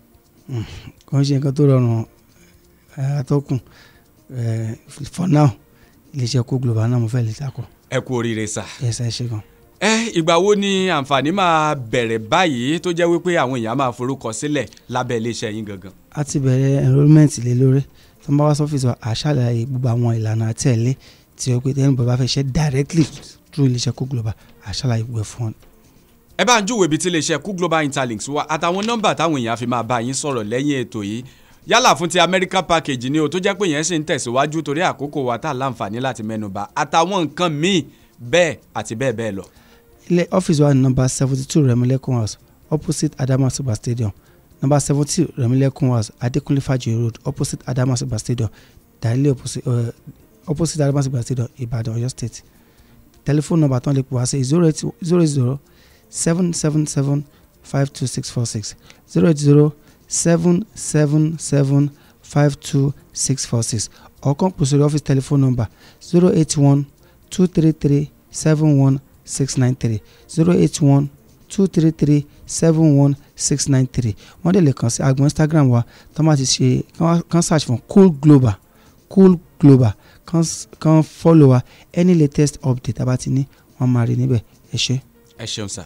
kò ń ṣe nǹkan tó rọrùn ẹ̀, atọ́kùn ẹ̀, for now iléeṣẹ́ Cool Global náà mo fẹ́ lè takò ẹ kú oríire sá. ẹ̀sẹ̀ ṣe gan. ẹ ìgbà wo ni àǹfààní máa bẹ̀rẹ̀ báyìí tó jẹ́ wípé àwọn èèyàn máa forúkọ sílẹ̀ lábẹ́ iléeṣẹ́ yín gangan. a ti bẹ̀rẹ̀ enrolment lé lórí tó ń bá wá sọ́fíìsì wa àṣàlàyé gbogbo àwọn ìlànà àtẹ̀lé tí ó pé tẹ́lẹ̀ bàbá fẹ́ ṣe directly through iléeṣẹ́ Cool Global àṣàlàyé gbogbo ẹ̀ fún wọn. ẹ bá ń júwèé ibi tí iléeṣẹ́ Cool Global Interlinks wà àtàwọn nọ́mbà táwọn èèyàn fi máa bá yín sọ̀rọ̀ lẹ́yìn ètò yìí yálà fún ti America package ni o tó jẹ́ pé yẹn sì ń tẹ̀síwájú torí àkókò wa tá a láǹfààní láti mẹ́nuba àtàwọn nǹkan míì bẹ́ẹ̀ àti bẹ́ẹ̀ bẹ́ẹ̀ lọ. ilé ọ́fíìsì wa ní nọ́mbà seventy two Remilekun house opposite Adamasiba stadium nọ́mbà seventy Remilekun house Adekunle Fajoyi road opposite Adamasiba stadium directly opposite, uh, opposite Adamasiba stadium Ibadan Oyo state telephone number tán lè pè wá sí zero eight zero zero seven seven seven five two six four six zero eight zero seven seven seven five two six four six or come pè sórí office telephone number zero eight one two three three seven one six nine three zero eight one two three three seven one six nine three wọ́n dẹ̀ lè kàn sí agbọ̀n instagram wa tó máa ti ṣe kán wá- kán search fún cool global cool global kán s- kán follow wa any latest update tá a bá ti ní wọ́n máa rí níbẹ̀ ẹ ṣé. ẹ ṣeun sá.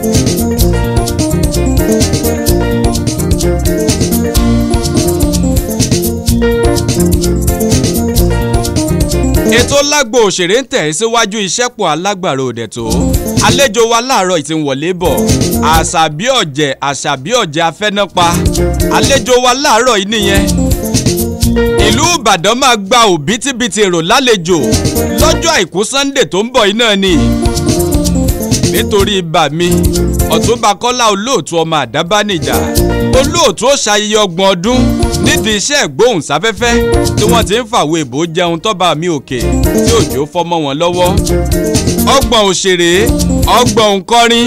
ètò lágbo òṣèré ń tẹ̀ síwájú ìṣẹ́pọ̀ alágbàro òdẹ̀ tó àlejò wa láàárọ̀ ìtì ń wọlé bọ̀ àṣàbí ọ̀jẹ̀ àṣàbí ọ̀jẹ̀ afẹ́nápa àlejò wa láàárọ̀ yìí nìyẹn ìlú ìbàdàn máa gba òbítíbitì èrò lálejò lọ́jọ́ àìkú sunday tó ń bọ̀ yìí náà ni nítorí ibà mi ọ̀túnba kọ́lá olóòtú ọmọ àdábánijà olóòtú ó ṣayẹyẹ ọgbọ̀n ọdún nídìí iṣẹ́ ìgbóhùnsáfẹ́fẹ́ tí wọ́n ti ń fàwé ìbò jẹun tọ́ba mi òkè tí òjò fọ́mọ́ wọn lọ́wọ́ ọgbọ̀n òṣèré ọgbọ̀n òǹkọrin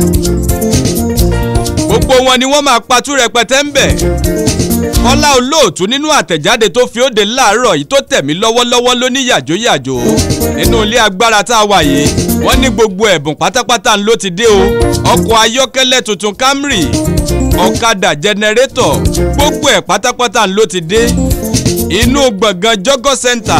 gbogbo wọn ni wọ́n máa patú rẹpẹtẹ ń bẹ̀ kọ́lá olóòtú nínú àtẹ̀jáde tó fi òde láàárọ̀ yìí tó tẹ̀mí lọ́wọ́lọ́wọ́ ló ní yàjóyàjó nínú ilé agbára tá a wà yìí wọ́n ní gbogbo ẹ̀bùn pátápátá ló ti dé o ọkọ̀ ayọ́kẹ́lẹ́ tuntun Camry ọ̀kadà jẹnẹrétọ̀ gbogbo ẹ̀ pátápátá ló ti dé inú gbọ̀ngàn jọ́gọ́ center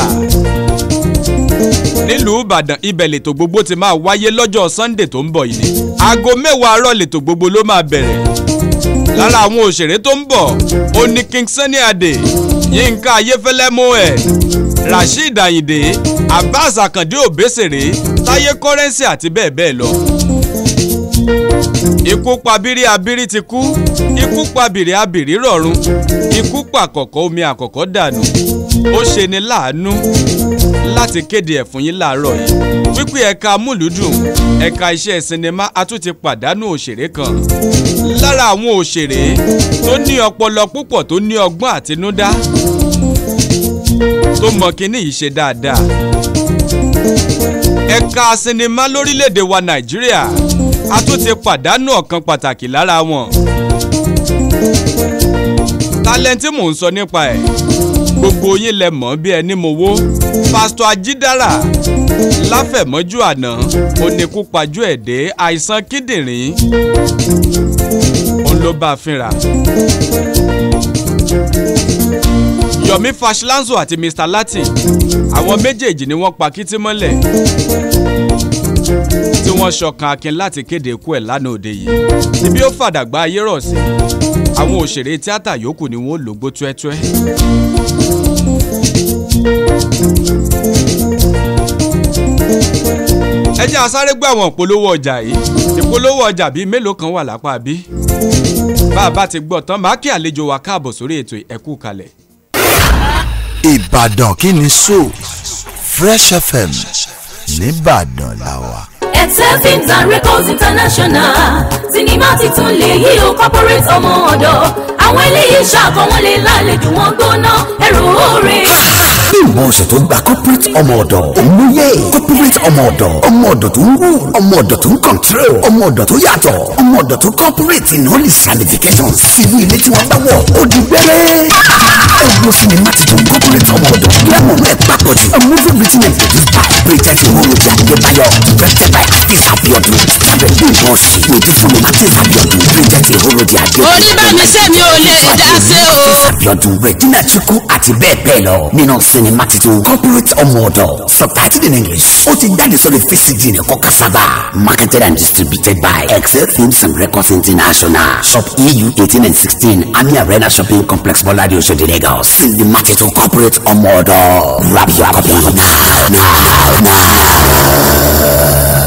nílùú ìbàdàn ibẹ̀ lètò gbogbo ti máa wáyé lọ́jọ́ sunday tó ń bọ̀ yìí ni aago mẹ́wàá àárọ̀ lètò gbogbo ló máa bẹ̀rẹ̀ lára àwọn òṣèré tó ń bọ̀ ó ní king sunny adé yínká ayéfẹ́lẹ́ mohammed rasheed ayinde abbas akande obesere táyé kọ́rẹ́nsì àti bẹ́ẹ̀ bẹ́ẹ̀ lọ ikú pa bírí abírí ti kú ikú pa bìrì abìrí rọ̀run ikú pa àkọ́kọ́ omi àkọ́kọ́ dànù ó ṣe ni láàánú láti kéde ẹ̀ fún yín láàárọ̀ yìí wípé ẹ̀ka amúlùúdùn ẹ̀ka iṣẹ́ sinimá a tún ti pàdánù òṣèré kan lára àwọn òṣèré tó ní ọpọlọ púpọ̀ tó ní ọgbọ́n àtinúdá tó mọ kíní yìí ṣe dáadáa ẹ̀ka sinimá lórílẹ̀‐èdè wa nàìjíríà a tún ti pàdánù ọ̀kan pàtàkì lára wọn tálẹ́ǹtì mò ń sọ nípa ẹ̀ gbogbo yín lẹ mọ̀ bí ẹni mo wó pásítọ̀ ajídára láfẹ̀mọ́jú àná oníkúpajú ẹ̀dẹ́ àìsàn kíndìnrín òun ló bá a fínra. yomi fashlanzo àti mr latin àwọn méjèèjì ni wọ́n pa kítí mọ́lẹ̀ tí wọ́n ṣọkan akin láti kéde ikú ẹ̀ lánàá òde yìí ibi ó fàdàgbà ayé rọ̀ sí àwọn òṣèré tíátà yòókù ni wọ́n lògbó tuẹ́tuẹ́. ẹ jẹ́ àsáré gbọ́ àwọn ìpolówó ọjà yìí ìpolówó ọjà bíi mélòó kan wà lápá bí bá a bá ti gbọ́ tán máa kí àlejò wa káàbọ̀ sórí ètò ẹ̀kú kalẹ̀. ìbàdàn kí ni so fresh fm nìbàdàn làwà. Excel Films and Records International sinimá titun lè yí o corporate ọmọ ọ̀dọ̀ àwọn eléyìí ṣàkọwọ́n lè lálejò wọn gbóná ẹrù oore. bí ìwọ ọ̀sẹ̀ tó gba corporate ọmọ ọ̀dọ̀ òmùyẹ corporate ọmọ ọ̀dọ̀ ọmọ ọ̀dọ̀ tó ń rú ọmọ ọ̀dọ̀ tó ń control ọmọ ọ̀dọ̀ tó yàtọ̀ ọmọ ọ̀dọ̀ tó corporate in all its ramifications sínú ilé tí wọ́n bá wọ̀ ó di gbẹ́rẹ́. ẹ wo sinimá titun corporate ọmọ ọ̀dọ̀ lẹ́mọ̀ náà papọ̀ jù a movie written and produced by Bridget Imoroja Adebayo directed by Hafiz Abiodun starred bí bọ́ọ̀sì lòdì fún Martin Abiodun Bridget Imoroja Adebayo. oníbàmísẹ́ mi ò lè dá sí o. Hafiz Abiodun Regina Chukwu àti bẹ́ẹ̀ bẹ́ẹ̀ lọ nínú sinimá titun corporate ọmọ ọ̀dọ̀ subtitled in English ó ti jáde sórí VCD ní kọ́kà sábà marketed and distributed by Excel Films and Records International shop EU eighteen and sixteen Ami Arena shopping complex Bọ́ládé Oṣòdì Lagos sinimá titun corporate ọmọ ọ̀dọ̀ grab your copy now now now.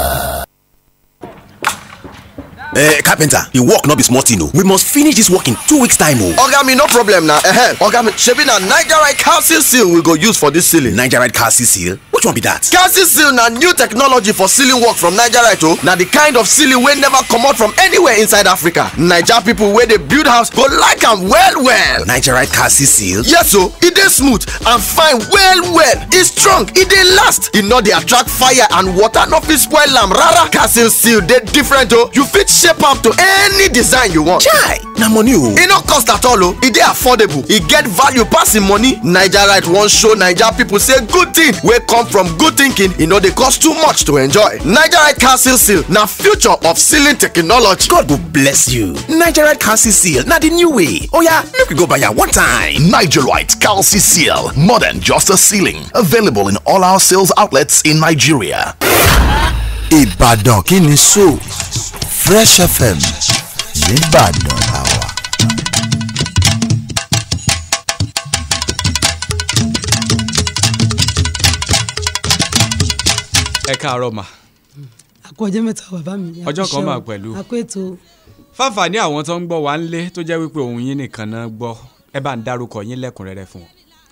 Eh, carpenter, the work no be small thing o. We must finish this work in two weeks time o. oga me no problem na ehem oga me shebi na nigerite calcium seal we go use for dis ceiling Nigerite calcium seal? Which one be that? calcium seal na new technology for ceiling work from nigerite o na the kind of ceiling wey never comot from anywhere inside africa naija people wey dey build house go like am well well Nigerite calcium seal? yes o e dey smooth and fine well well e strong e dey last e no dey attract fire and water no fit spoil am rara calcium seal dey different o you fit shape am to any design you want Chai, na money o. e no cost at all o e dey affordable e get value pass im money nigerite wan show naija pipo say good thing wey come from good thinking e no dey cost too much to enjoy nigerite calcium seal na future of ceiling technology. God go bless you. Nigerite calcium seal na the new way. Oya, make we go buy am one time. Nigerite Calci Seal, more than just a ceiling. Available in all our sales outlets in Nigeria. ìbàdàn kí ni so fresh fm nìbàdàn làwà. ẹ káàárọ̀ mà àkó ọjọ́ mẹ́ta bàbá mi. Ọjọ́ kan àkúṣe máa o. pẹ̀lú. àkó ètò fáfàní àwọn tó ń gbọ́ wá ń lé tó jẹ́ wípé òun yín nìkan náà gbọ́ ẹ bá ń dárúkọ yín lẹ́kùnrẹ́rẹ́ fún wọn.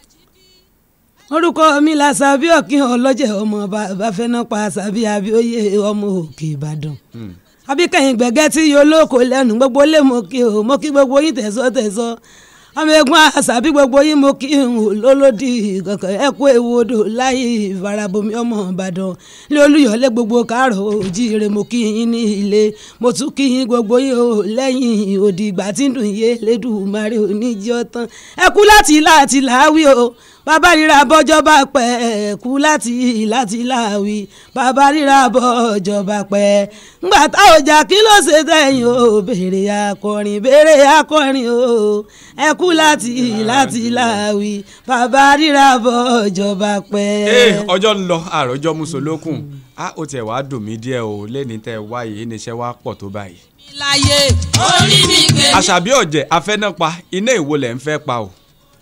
orúkọ mi la sàbí ọ̀kìn ọlọ́jẹ̀ ọmọ bàbá fẹ́nà pa sàbí abíóyè ọmọ òkè ìbàdàn abíkẹ́yìn gbẹ̀gẹ́ tí yóò lóko lẹ́nu gbogbo lé mo kí o mo kí gbogbo yín tẹ̀sọ́ tẹ̀sọ́ ọmọ egun àṣàbí gbogbo yín mo kí n ò lólódì kankan ẹ kú ewu odò láyé ìfarabomi ọmọ ìbàdàn ní olúyọ̀lé gbogbo káàrọ̀ òjíire mo kí yín ní ilé mo tún kí yín gbogbo yín o lẹ́yìn òdì ìgbà tí ń dùn yé lẹ́dùnmarè oníjọ́ tán ẹ kú láti láti làáwí o bàbá ríra bọ́jọba pẹ́ kú láti láti láwí bàbá ríra bọ́jọba pẹ́ ńgbà táwọn ọjà kí ló ṣe tẹ̀yìn o béèrè akọrin béèrè akọrin o ẹ kú láti láti láwí bàbá ríra bọ́jọba pẹ́. ee ọjọ́ ń lọ àròjọ musolókun a ó tiẹ̀ wá dùn mí díẹ̀ o lẹ́ni tẹ́ ẹ wáyé níṣẹ́ wá pọ̀ tó báyìí. láyé orí mi gbé mi. àṣàbí ọ̀jẹ̀ afẹ́nàpa iná ìwo lẹ̀ ń fẹ́ pa o.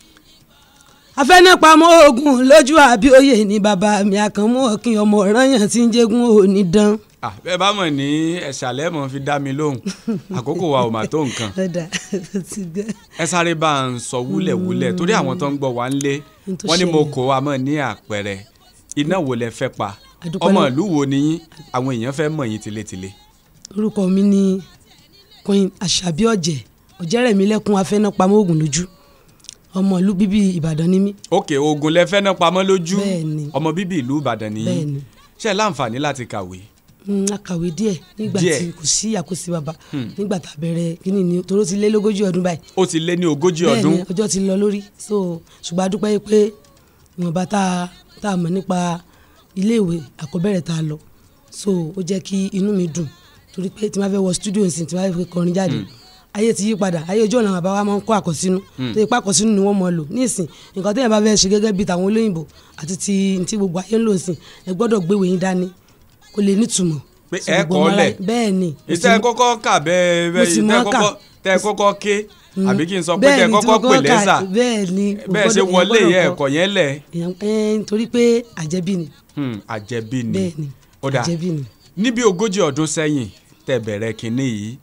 afẹ́nàpamọ́ ogun lójú àbíòye ni bàbá mi àkànmú ọ̀kìn ọmọ ọ̀ranyàn tí ń jẹ́gun òní dán. Ah, bẹ́ẹ̀ bá mọ̀ ní ẹ̀ṣàlẹ̀ mọ̀ fi dá mi lóhùn àkókò wa ò mà tó nǹkan ọ̀dà ti gbẹ. ẹ sáré bá ń sọ wúlẹ̀wúlẹ̀ torí àwọn tó ń gbọ́ wa ń lé N tó wọ́n ní mo ṣẹlẹ̀. kó wa mọ̀ ní àpẹẹrẹ iná wo lẹ fẹ́ pa Àdúpẹ́ ọmọ náà. ìlú wo ni yín àwọn èèyàn fẹ́ mọ̀ yín tilétilé. orúkọ mi ni queen àṣàbí ọ̀jẹ̀ ọ̀jẹ̀rẹ̀mílẹ́kùn afẹ́nàpamọ́ ogun lójú ọmọ ìlú bíbí ìbàdàn ni mí. òkè ogun lẹ fẹ́ náà pamọ́ lójú Bẹ́ẹ̀ni. ọmọ bíbí ìlú ìbàdàn nìyí Bẹ́ẹ̀ni. ṣe é láǹfààní láti kàwé. Mm, a kàwé díẹ̀ nígbà Díẹ̀. tí kò sí àkóso bàbá Hmm. nígbà tá a bẹ̀rẹ̀ kíní ni toró ti lé lógójì ọdún báyìí. ó ti lé ní ogójì ọdún bẹ́ẹ̀ni ọjọ́ ti lọ lórí so ṣùgbọ́n a dúpẹ́ pé ìwọ̀nba tá a tá a mọ̀ nípa iléèwé àkọ́bẹ̀rẹ̀ tá a lọ so ó jẹ́ kí inú mi dùn torí pé tí n bá fẹ́ wọ studio nsìn tí n bá fẹ́ kọrin jáde Hmm. ayé ti yí padà ayé ojú ọ̀nà bàbá wa máa ń kó àkọsínú Hmm. tó yẹ pé àkọsínú ni wọ́n mọ̀ lò ní ìsìn nǹkan téèyàn bá fẹ́ ṣe gẹ́gẹ́ bíi tàwọn olóyìnbó àti ti ti gbogbo ayé ń lò sìn ẹ gbọ́dọ̀ gbéwèé yín dání kó lè nítumọ̀ pé sí ẹ gbogbo kọ́ ọmọ lẹ̀ aráyé. bẹ́ẹ̀ ni ìtẹ́ ẹ kọ́kọ́ kà bẹ́ẹ̀ mo sì bẹ́ẹ̀ mọ̀ tẹ́ ọ́ kà. kọ́kọ́ tẹ́ ẹ kọ́kọ́ ké Mm. àbí kí n sọ pé Bẹ́ẹ̀ tẹ́ ẹ ni tí kọ́kọ́ mo pè kọ́kọ́ kà, lẹ́sà bẹ́ẹ̀ ni bẹ́ẹ̀ ṣe èèyàn wọlé gbọ́dọ̀ yẹ kọ́. ẹ̀kọ́ yẹn lẹ̀ èèyàn ẹ nítorí pé àjẹbí ni Hmm, àjẹbí ni bẹ́ẹ̀ ni ó dà àjẹbí ni. níbi ogójì ọdún sẹ́yìn tẹ́ bẹ̀rẹ̀ kínní yìí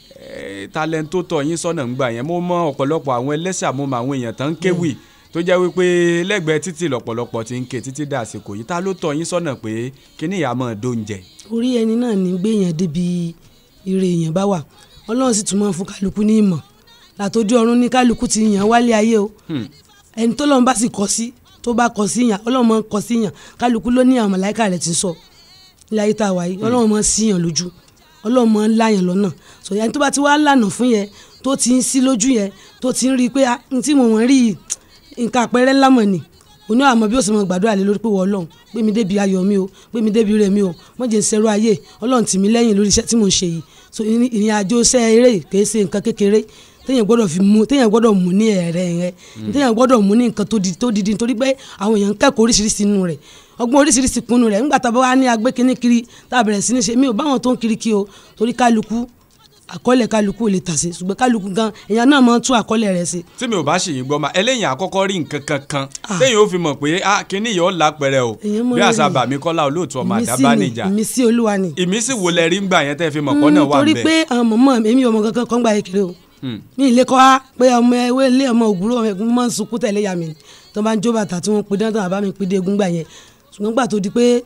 eh, talent tó tọ́ yín sọ́nà ń gbà yẹn mo mọ ọ̀pọ̀lọpọ̀ àwọn ẹlẹ́sà mo mọ àwọn èèyàn tán ń kéwì tó jẹ́ wípé lẹ́gbẹ̀ẹ́ títì lọ́pọ̀lọpọ̀ ti ń ké títí dà àsìkò yìí ta ló tọ́ yín sọ́nà pé kínní ìyá máa dóúnjẹ. orí ẹni náà ní gbéyàn débi ire èèyàn bá wà ọlọ́run sì tún máa ń fún kálukú ní ìmọ̀ látọjú ọ̀run ní kálukú ti yàn wálé ayé o Hmm. ẹni tó lọ́run bá sì kọ sí tó bá kọ sí yàn ọlọ́run máa ń kọ sí yàn kálukú ló ní àwọn màláìka rẹ̀ ti sọ ilé ayé tá a wà yìí ọlọ́run máa ń sí yàn lójú ọlọ́run máa ń láyàn lọ́nà sọ yẹn tó bá ti wá lànà fún yẹn tó ti ń sí lójú yẹn tó ti ń rí i pé ah, n tí mo wọ́n rí yìí nǹkan àpẹẹrẹ ńlá mọ̀ ni oní àmọ́ bí ó sì mọ gbàdúrà lé lórí pé wọ́n ọlọ́run gbé mi débi ayọ̀ mi o gbé mi débi rẹ̀ mi o wọ́n jẹ́ ìṣẹ́rú ayé ọlọ́run tì mí lẹ́yìn lórí iṣẹ́ tí mò ń ṣe yìí so ìrìn ìrìn àjò iṣẹ́ eré yìí kìí ṣe nǹkan kékeré téèyàn gbọ́dọ̀ fi mú téèyàn gbọ́dọ̀ mú ní ẹ̀rẹ̀ rẹ̀ téèyàn gbọ́dọ̀ mú ní nǹkan tó di tó didi nítorí pé àwọn èèyàn ń kẹ́kọ̀ọ́ oríṣiríṣi nínú rẹ̀ ọgbọ́n oríṣiríṣi kunu rẹ̀ ńgbà tá a bá wá ní agbé kínní kiri tá a bẹ̀rẹ̀ sí ní ṣe mí ò báwọn tó ń kiri kí o torí kálukú àkọọ́lẹ̀ kálukú ò lè tà sí ṣùgbọ́n kálukú gan èèyàn náà máa ń tún àkọọ́lẹ̀ rẹ̀ sí tí mi ò bá ṣì yín gbọ́ ma ẹlẹ́yìn àkọ́kọ́ rí nǹkan kankan téèyàn ó fi mọ̀ pé ah kínní yìí ó lápẹ̀rẹ̀ o Èèyàn mọ̀ bí àṣà rí. bàmí kọ́lá olóòtú ọmọ Ìmísí àdábá ni, níjà ìmísí olúwa ni. ìmísí wo lẹ rí ń gbà yẹn tẹ́ fi mọ̀ pọ́ náà wà torí ń pé bẹ̀. àwọn mọ̀mọ́ èmi ọmọ kankan kan gba kékeré o mi ì lè kọ́ wa pé ọmọ ewé ilé ọmọ ògúrò ọmọ ẹ̀gbọ́n máa ń sunkún tẹ̀lé ya mi ni tó bá ń jó bàtà tí wọ́n pe dáńtàn àbá mi pé dé egun gbà yẹn ṣùgbọ́n gbà tó di pé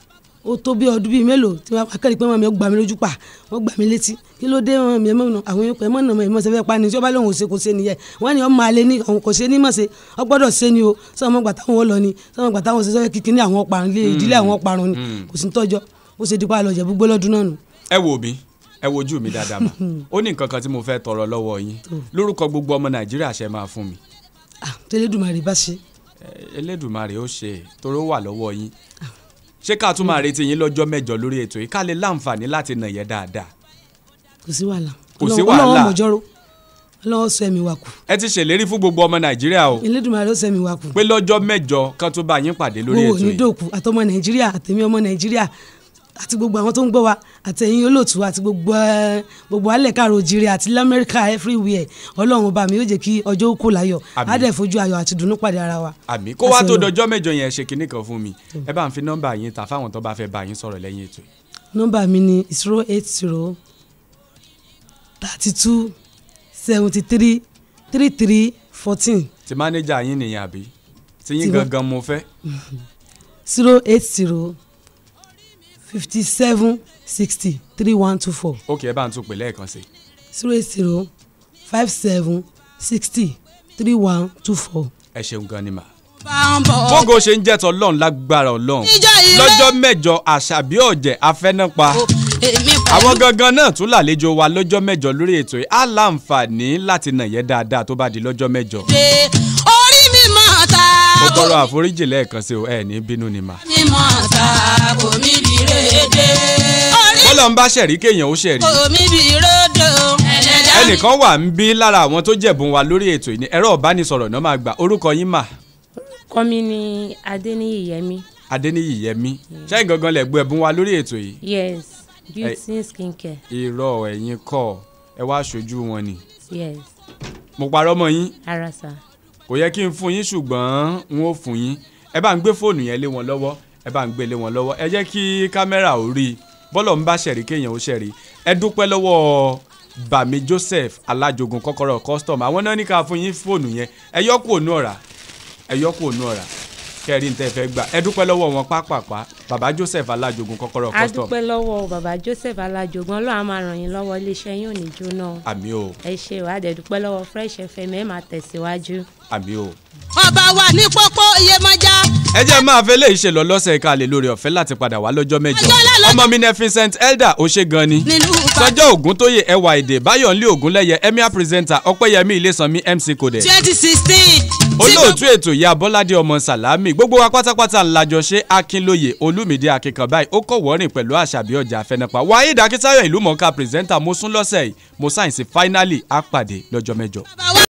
ó tó bí ọdún bíi mélòó tí wọ́n akẹ́rì pé wọ́n mi ó gbà mí lójú pa wọ́n gbà mí létí kí ló dé wọn mi ẹ̀ mọ́ àwọn yòókù ẹ̀ mọ́ nà mọ́ ẹ̀ mọ́ sẹ́fẹ́ pa ni tí ó bá lóun ò ṣe kò ṣe nìyẹn wọ́n ní ọmọ alẹ́ ní àwọn kò ṣe ní mọ̀ ṣe ọ gbọ́dọ̀ ṣe ni o sọ ọmọ gbà táwọn lọ ni sọ ọmọ gbà táwọn ṣe sọ́fẹ́ kíkí ní àwọn ọparun ilé ìdílé àwọn ọparun ni kò sí ní tọ́jọ́ ó ṣe dípò àlọ́jẹ̀ gbogbo lọ́dún náà nù. ẹ wò mí ẹ wojú mi dáadáa mà ó ní nǹkan kan tí mo fẹ́ tọrọ lọ́wọ́ yín lórúkọ gbogbo ọmọ nàìjíríà ṣe máa fún mi tẹlẹdùmarè bá ṣe. Eh, elédùmarè ó ṣe é, torí ó wà lọ́wọ́ yín ṣé ká tún máa retí yín lọ́jọ́ mẹ́jọ lórí ètò yìí ká lè láǹfààní láti nà yẹn dáadáa kò sí wàhálà Kò sí Ọlọ́run- wàhálà. Ọlọ́run mọ̀jọ́rò Ọlọ́run sọ ẹ̀mí wa kù ẹ ti ṣèlérí fún gbogbo ọmọ nàìjíríà o Elédùmarè ó sọ ẹ̀mí wa kù pé lọ́jọ́ mẹ́jọ kan tó bá yín pàdé lórí gbogbo ètò ní yìí dòkú àtọmọ nàìjíríà àtẹmí ọmọ nàìjíríà àti gbogbo àwọn tó ń gbọ́ wa àtẹ̀yìn olóòtú àti gbogbo ẹ, gbogbo alẹ́ káàrọ̀ òjìrì àti lamẹ́ríkà everywhere ọlọ́run ọba mi yóò jẹ́ kí ọjọ́ ó kó láyọ̀ Àmín. á dẹ̀ fojú ayọ̀ àti dùnú pàdé ara wa. àmì kó wá Àṣẹ tó Ọlọ́run. dọjọ́ mẹ́jọ yẹn ṣe kinní kan fún mi ẹ bá ń fi nọ́mbà yín ta fáwọn tó bá fẹ́ bá yín sọ̀rọ̀ lẹ́yìn ètò yìí. nọ́mbà mi ni zero eight zero thirty two seventy three three three fourteen ti mánéjà yín nìyẹn àbí tí yín Ti wá- gangan mo fẹ́ zero eight zero fifty seven sixty three one two four ókè ẹ bá ń tún pè lẹ́ẹ̀kan sí i. zero eight zero five seven sixty three one two four. ẹ ṣeun gan ni mà. bá ń bọ̀. bógo ṣe ń jẹ́ tọ́lọ́run lágbára ọlọ́run Ìjọ ilé. lọ́jọ́ mẹ́jọ àṣàbí ọ̀jẹ̀ afẹ́nápa èmi àwọn gangan náà tún làlejò wa lọ́jọ́ mẹ́jọ lórí ètò yìí á láǹfààní láti nà yẹn dáadáa tó bá di lọ́jọ́ mẹ́jọ. pé orí mi máa ta mo tọrọ àforíjì lẹ́ẹ̀kan sí o ẹ ní bínú ni mà. mímọ́ ta kò mí bí rédè. orí bọ́lọ̀ ń bá ṣẹ̀rí kéèyàn ó ṣẹ̀rí. kò mí bí rédè o. ẹlẹ́dàá mi ẹnìkan wà ń bí lára àwọn tó jẹ̀bùn wa lórí ètò yìí ní ẹ̀rọ ìbánisọ̀rọ̀ náà máa gbà orúkọ yín mà kọ́mi ní adéníyì yẹmi adéníyì yẹmi ṣẹ́yìn gangan lẹ̀ gbọ́ ẹ̀bùn wa lórí ètò yìí. yes beauty skin care irọ́ ẹ̀yin kọ́ ẹ wá aṣojú wọn ni yes mo parọ́ mọ́ yín ara sa kò yẹ kí n fún yín ṣùgbọ́n n ó fún yín ẹ bá ń gbé fóònù yẹn lé wọn lọ́wọ́ ẹ bá ń gbé lé wọn lọ́wọ́ ẹ jẹ́ kí kámẹ́rà ò rí i bọ́lọ̀ ń bá ṣẹ̀rí kéèyàn ó ṣẹ̀rí ẹ dúpẹ́ lọ́wọ́ bàmí joseph alájogun kọ́kọ́rọ́ custom àwọn náà ní ká fún yín fóònù yẹn ẹ yọ kú ònú ọ̀rá ẹ yọ kú ònú ọ̀rá kẹrin tẹ fẹ́ gbà ẹ dúpẹ́ lọ́wọ́ wọn pápápá bàbá joseph alájogun kọ́kọ́rọ́ a custom dúpẹ́ lọ́wọ́ bàbá joseph alájogun ọlọ́run á máa ràn yín lọ́wọ́ iléeṣẹ́ yín ò ní jóná o. àmì o ẹ ṣe ìwádìí dúpẹ́ lọ́wọ́ fresh fm ẹ máa tẹ̀síwájú. àmì o. ọba wà ní pópó iyemọja. ẹ jẹ́ máa fẹ́ léyìí ṣe lọ lọ́sẹ̀ ká lè lórí ọ̀fẹ́ láti padà wá lọ́jọ́ mẹ́jọ ọmọ mi ní Vincent elder ó ṣe gan ni sọjọ́ ògún tó yẹ ẹwà èdè báyọ̀nlé ògúnlẹ̀yẹ emir presenter ọpẹ́yẹmí ilésànmí mc codẹ twenty sixteen. olóòtú ètò ìyá bọ́ládé ọmọ sàlámì gbogbo wa pátápátá ńlájọ ṣe akínlóye olúmídé akíkan báyìí ó kọ̀ wọ́rìn pẹ̀lú àṣàbí ọjà àfẹnàpá waheed akíntayọ̀ ìlú mọ̀ọ́ká pírẹsẹ́ńtà mo sún lọ́sẹ̀ yìí mo sáyẹ̀nsì fáínálì á pàdé lọ́jọ́ mẹ́jọ. bàbá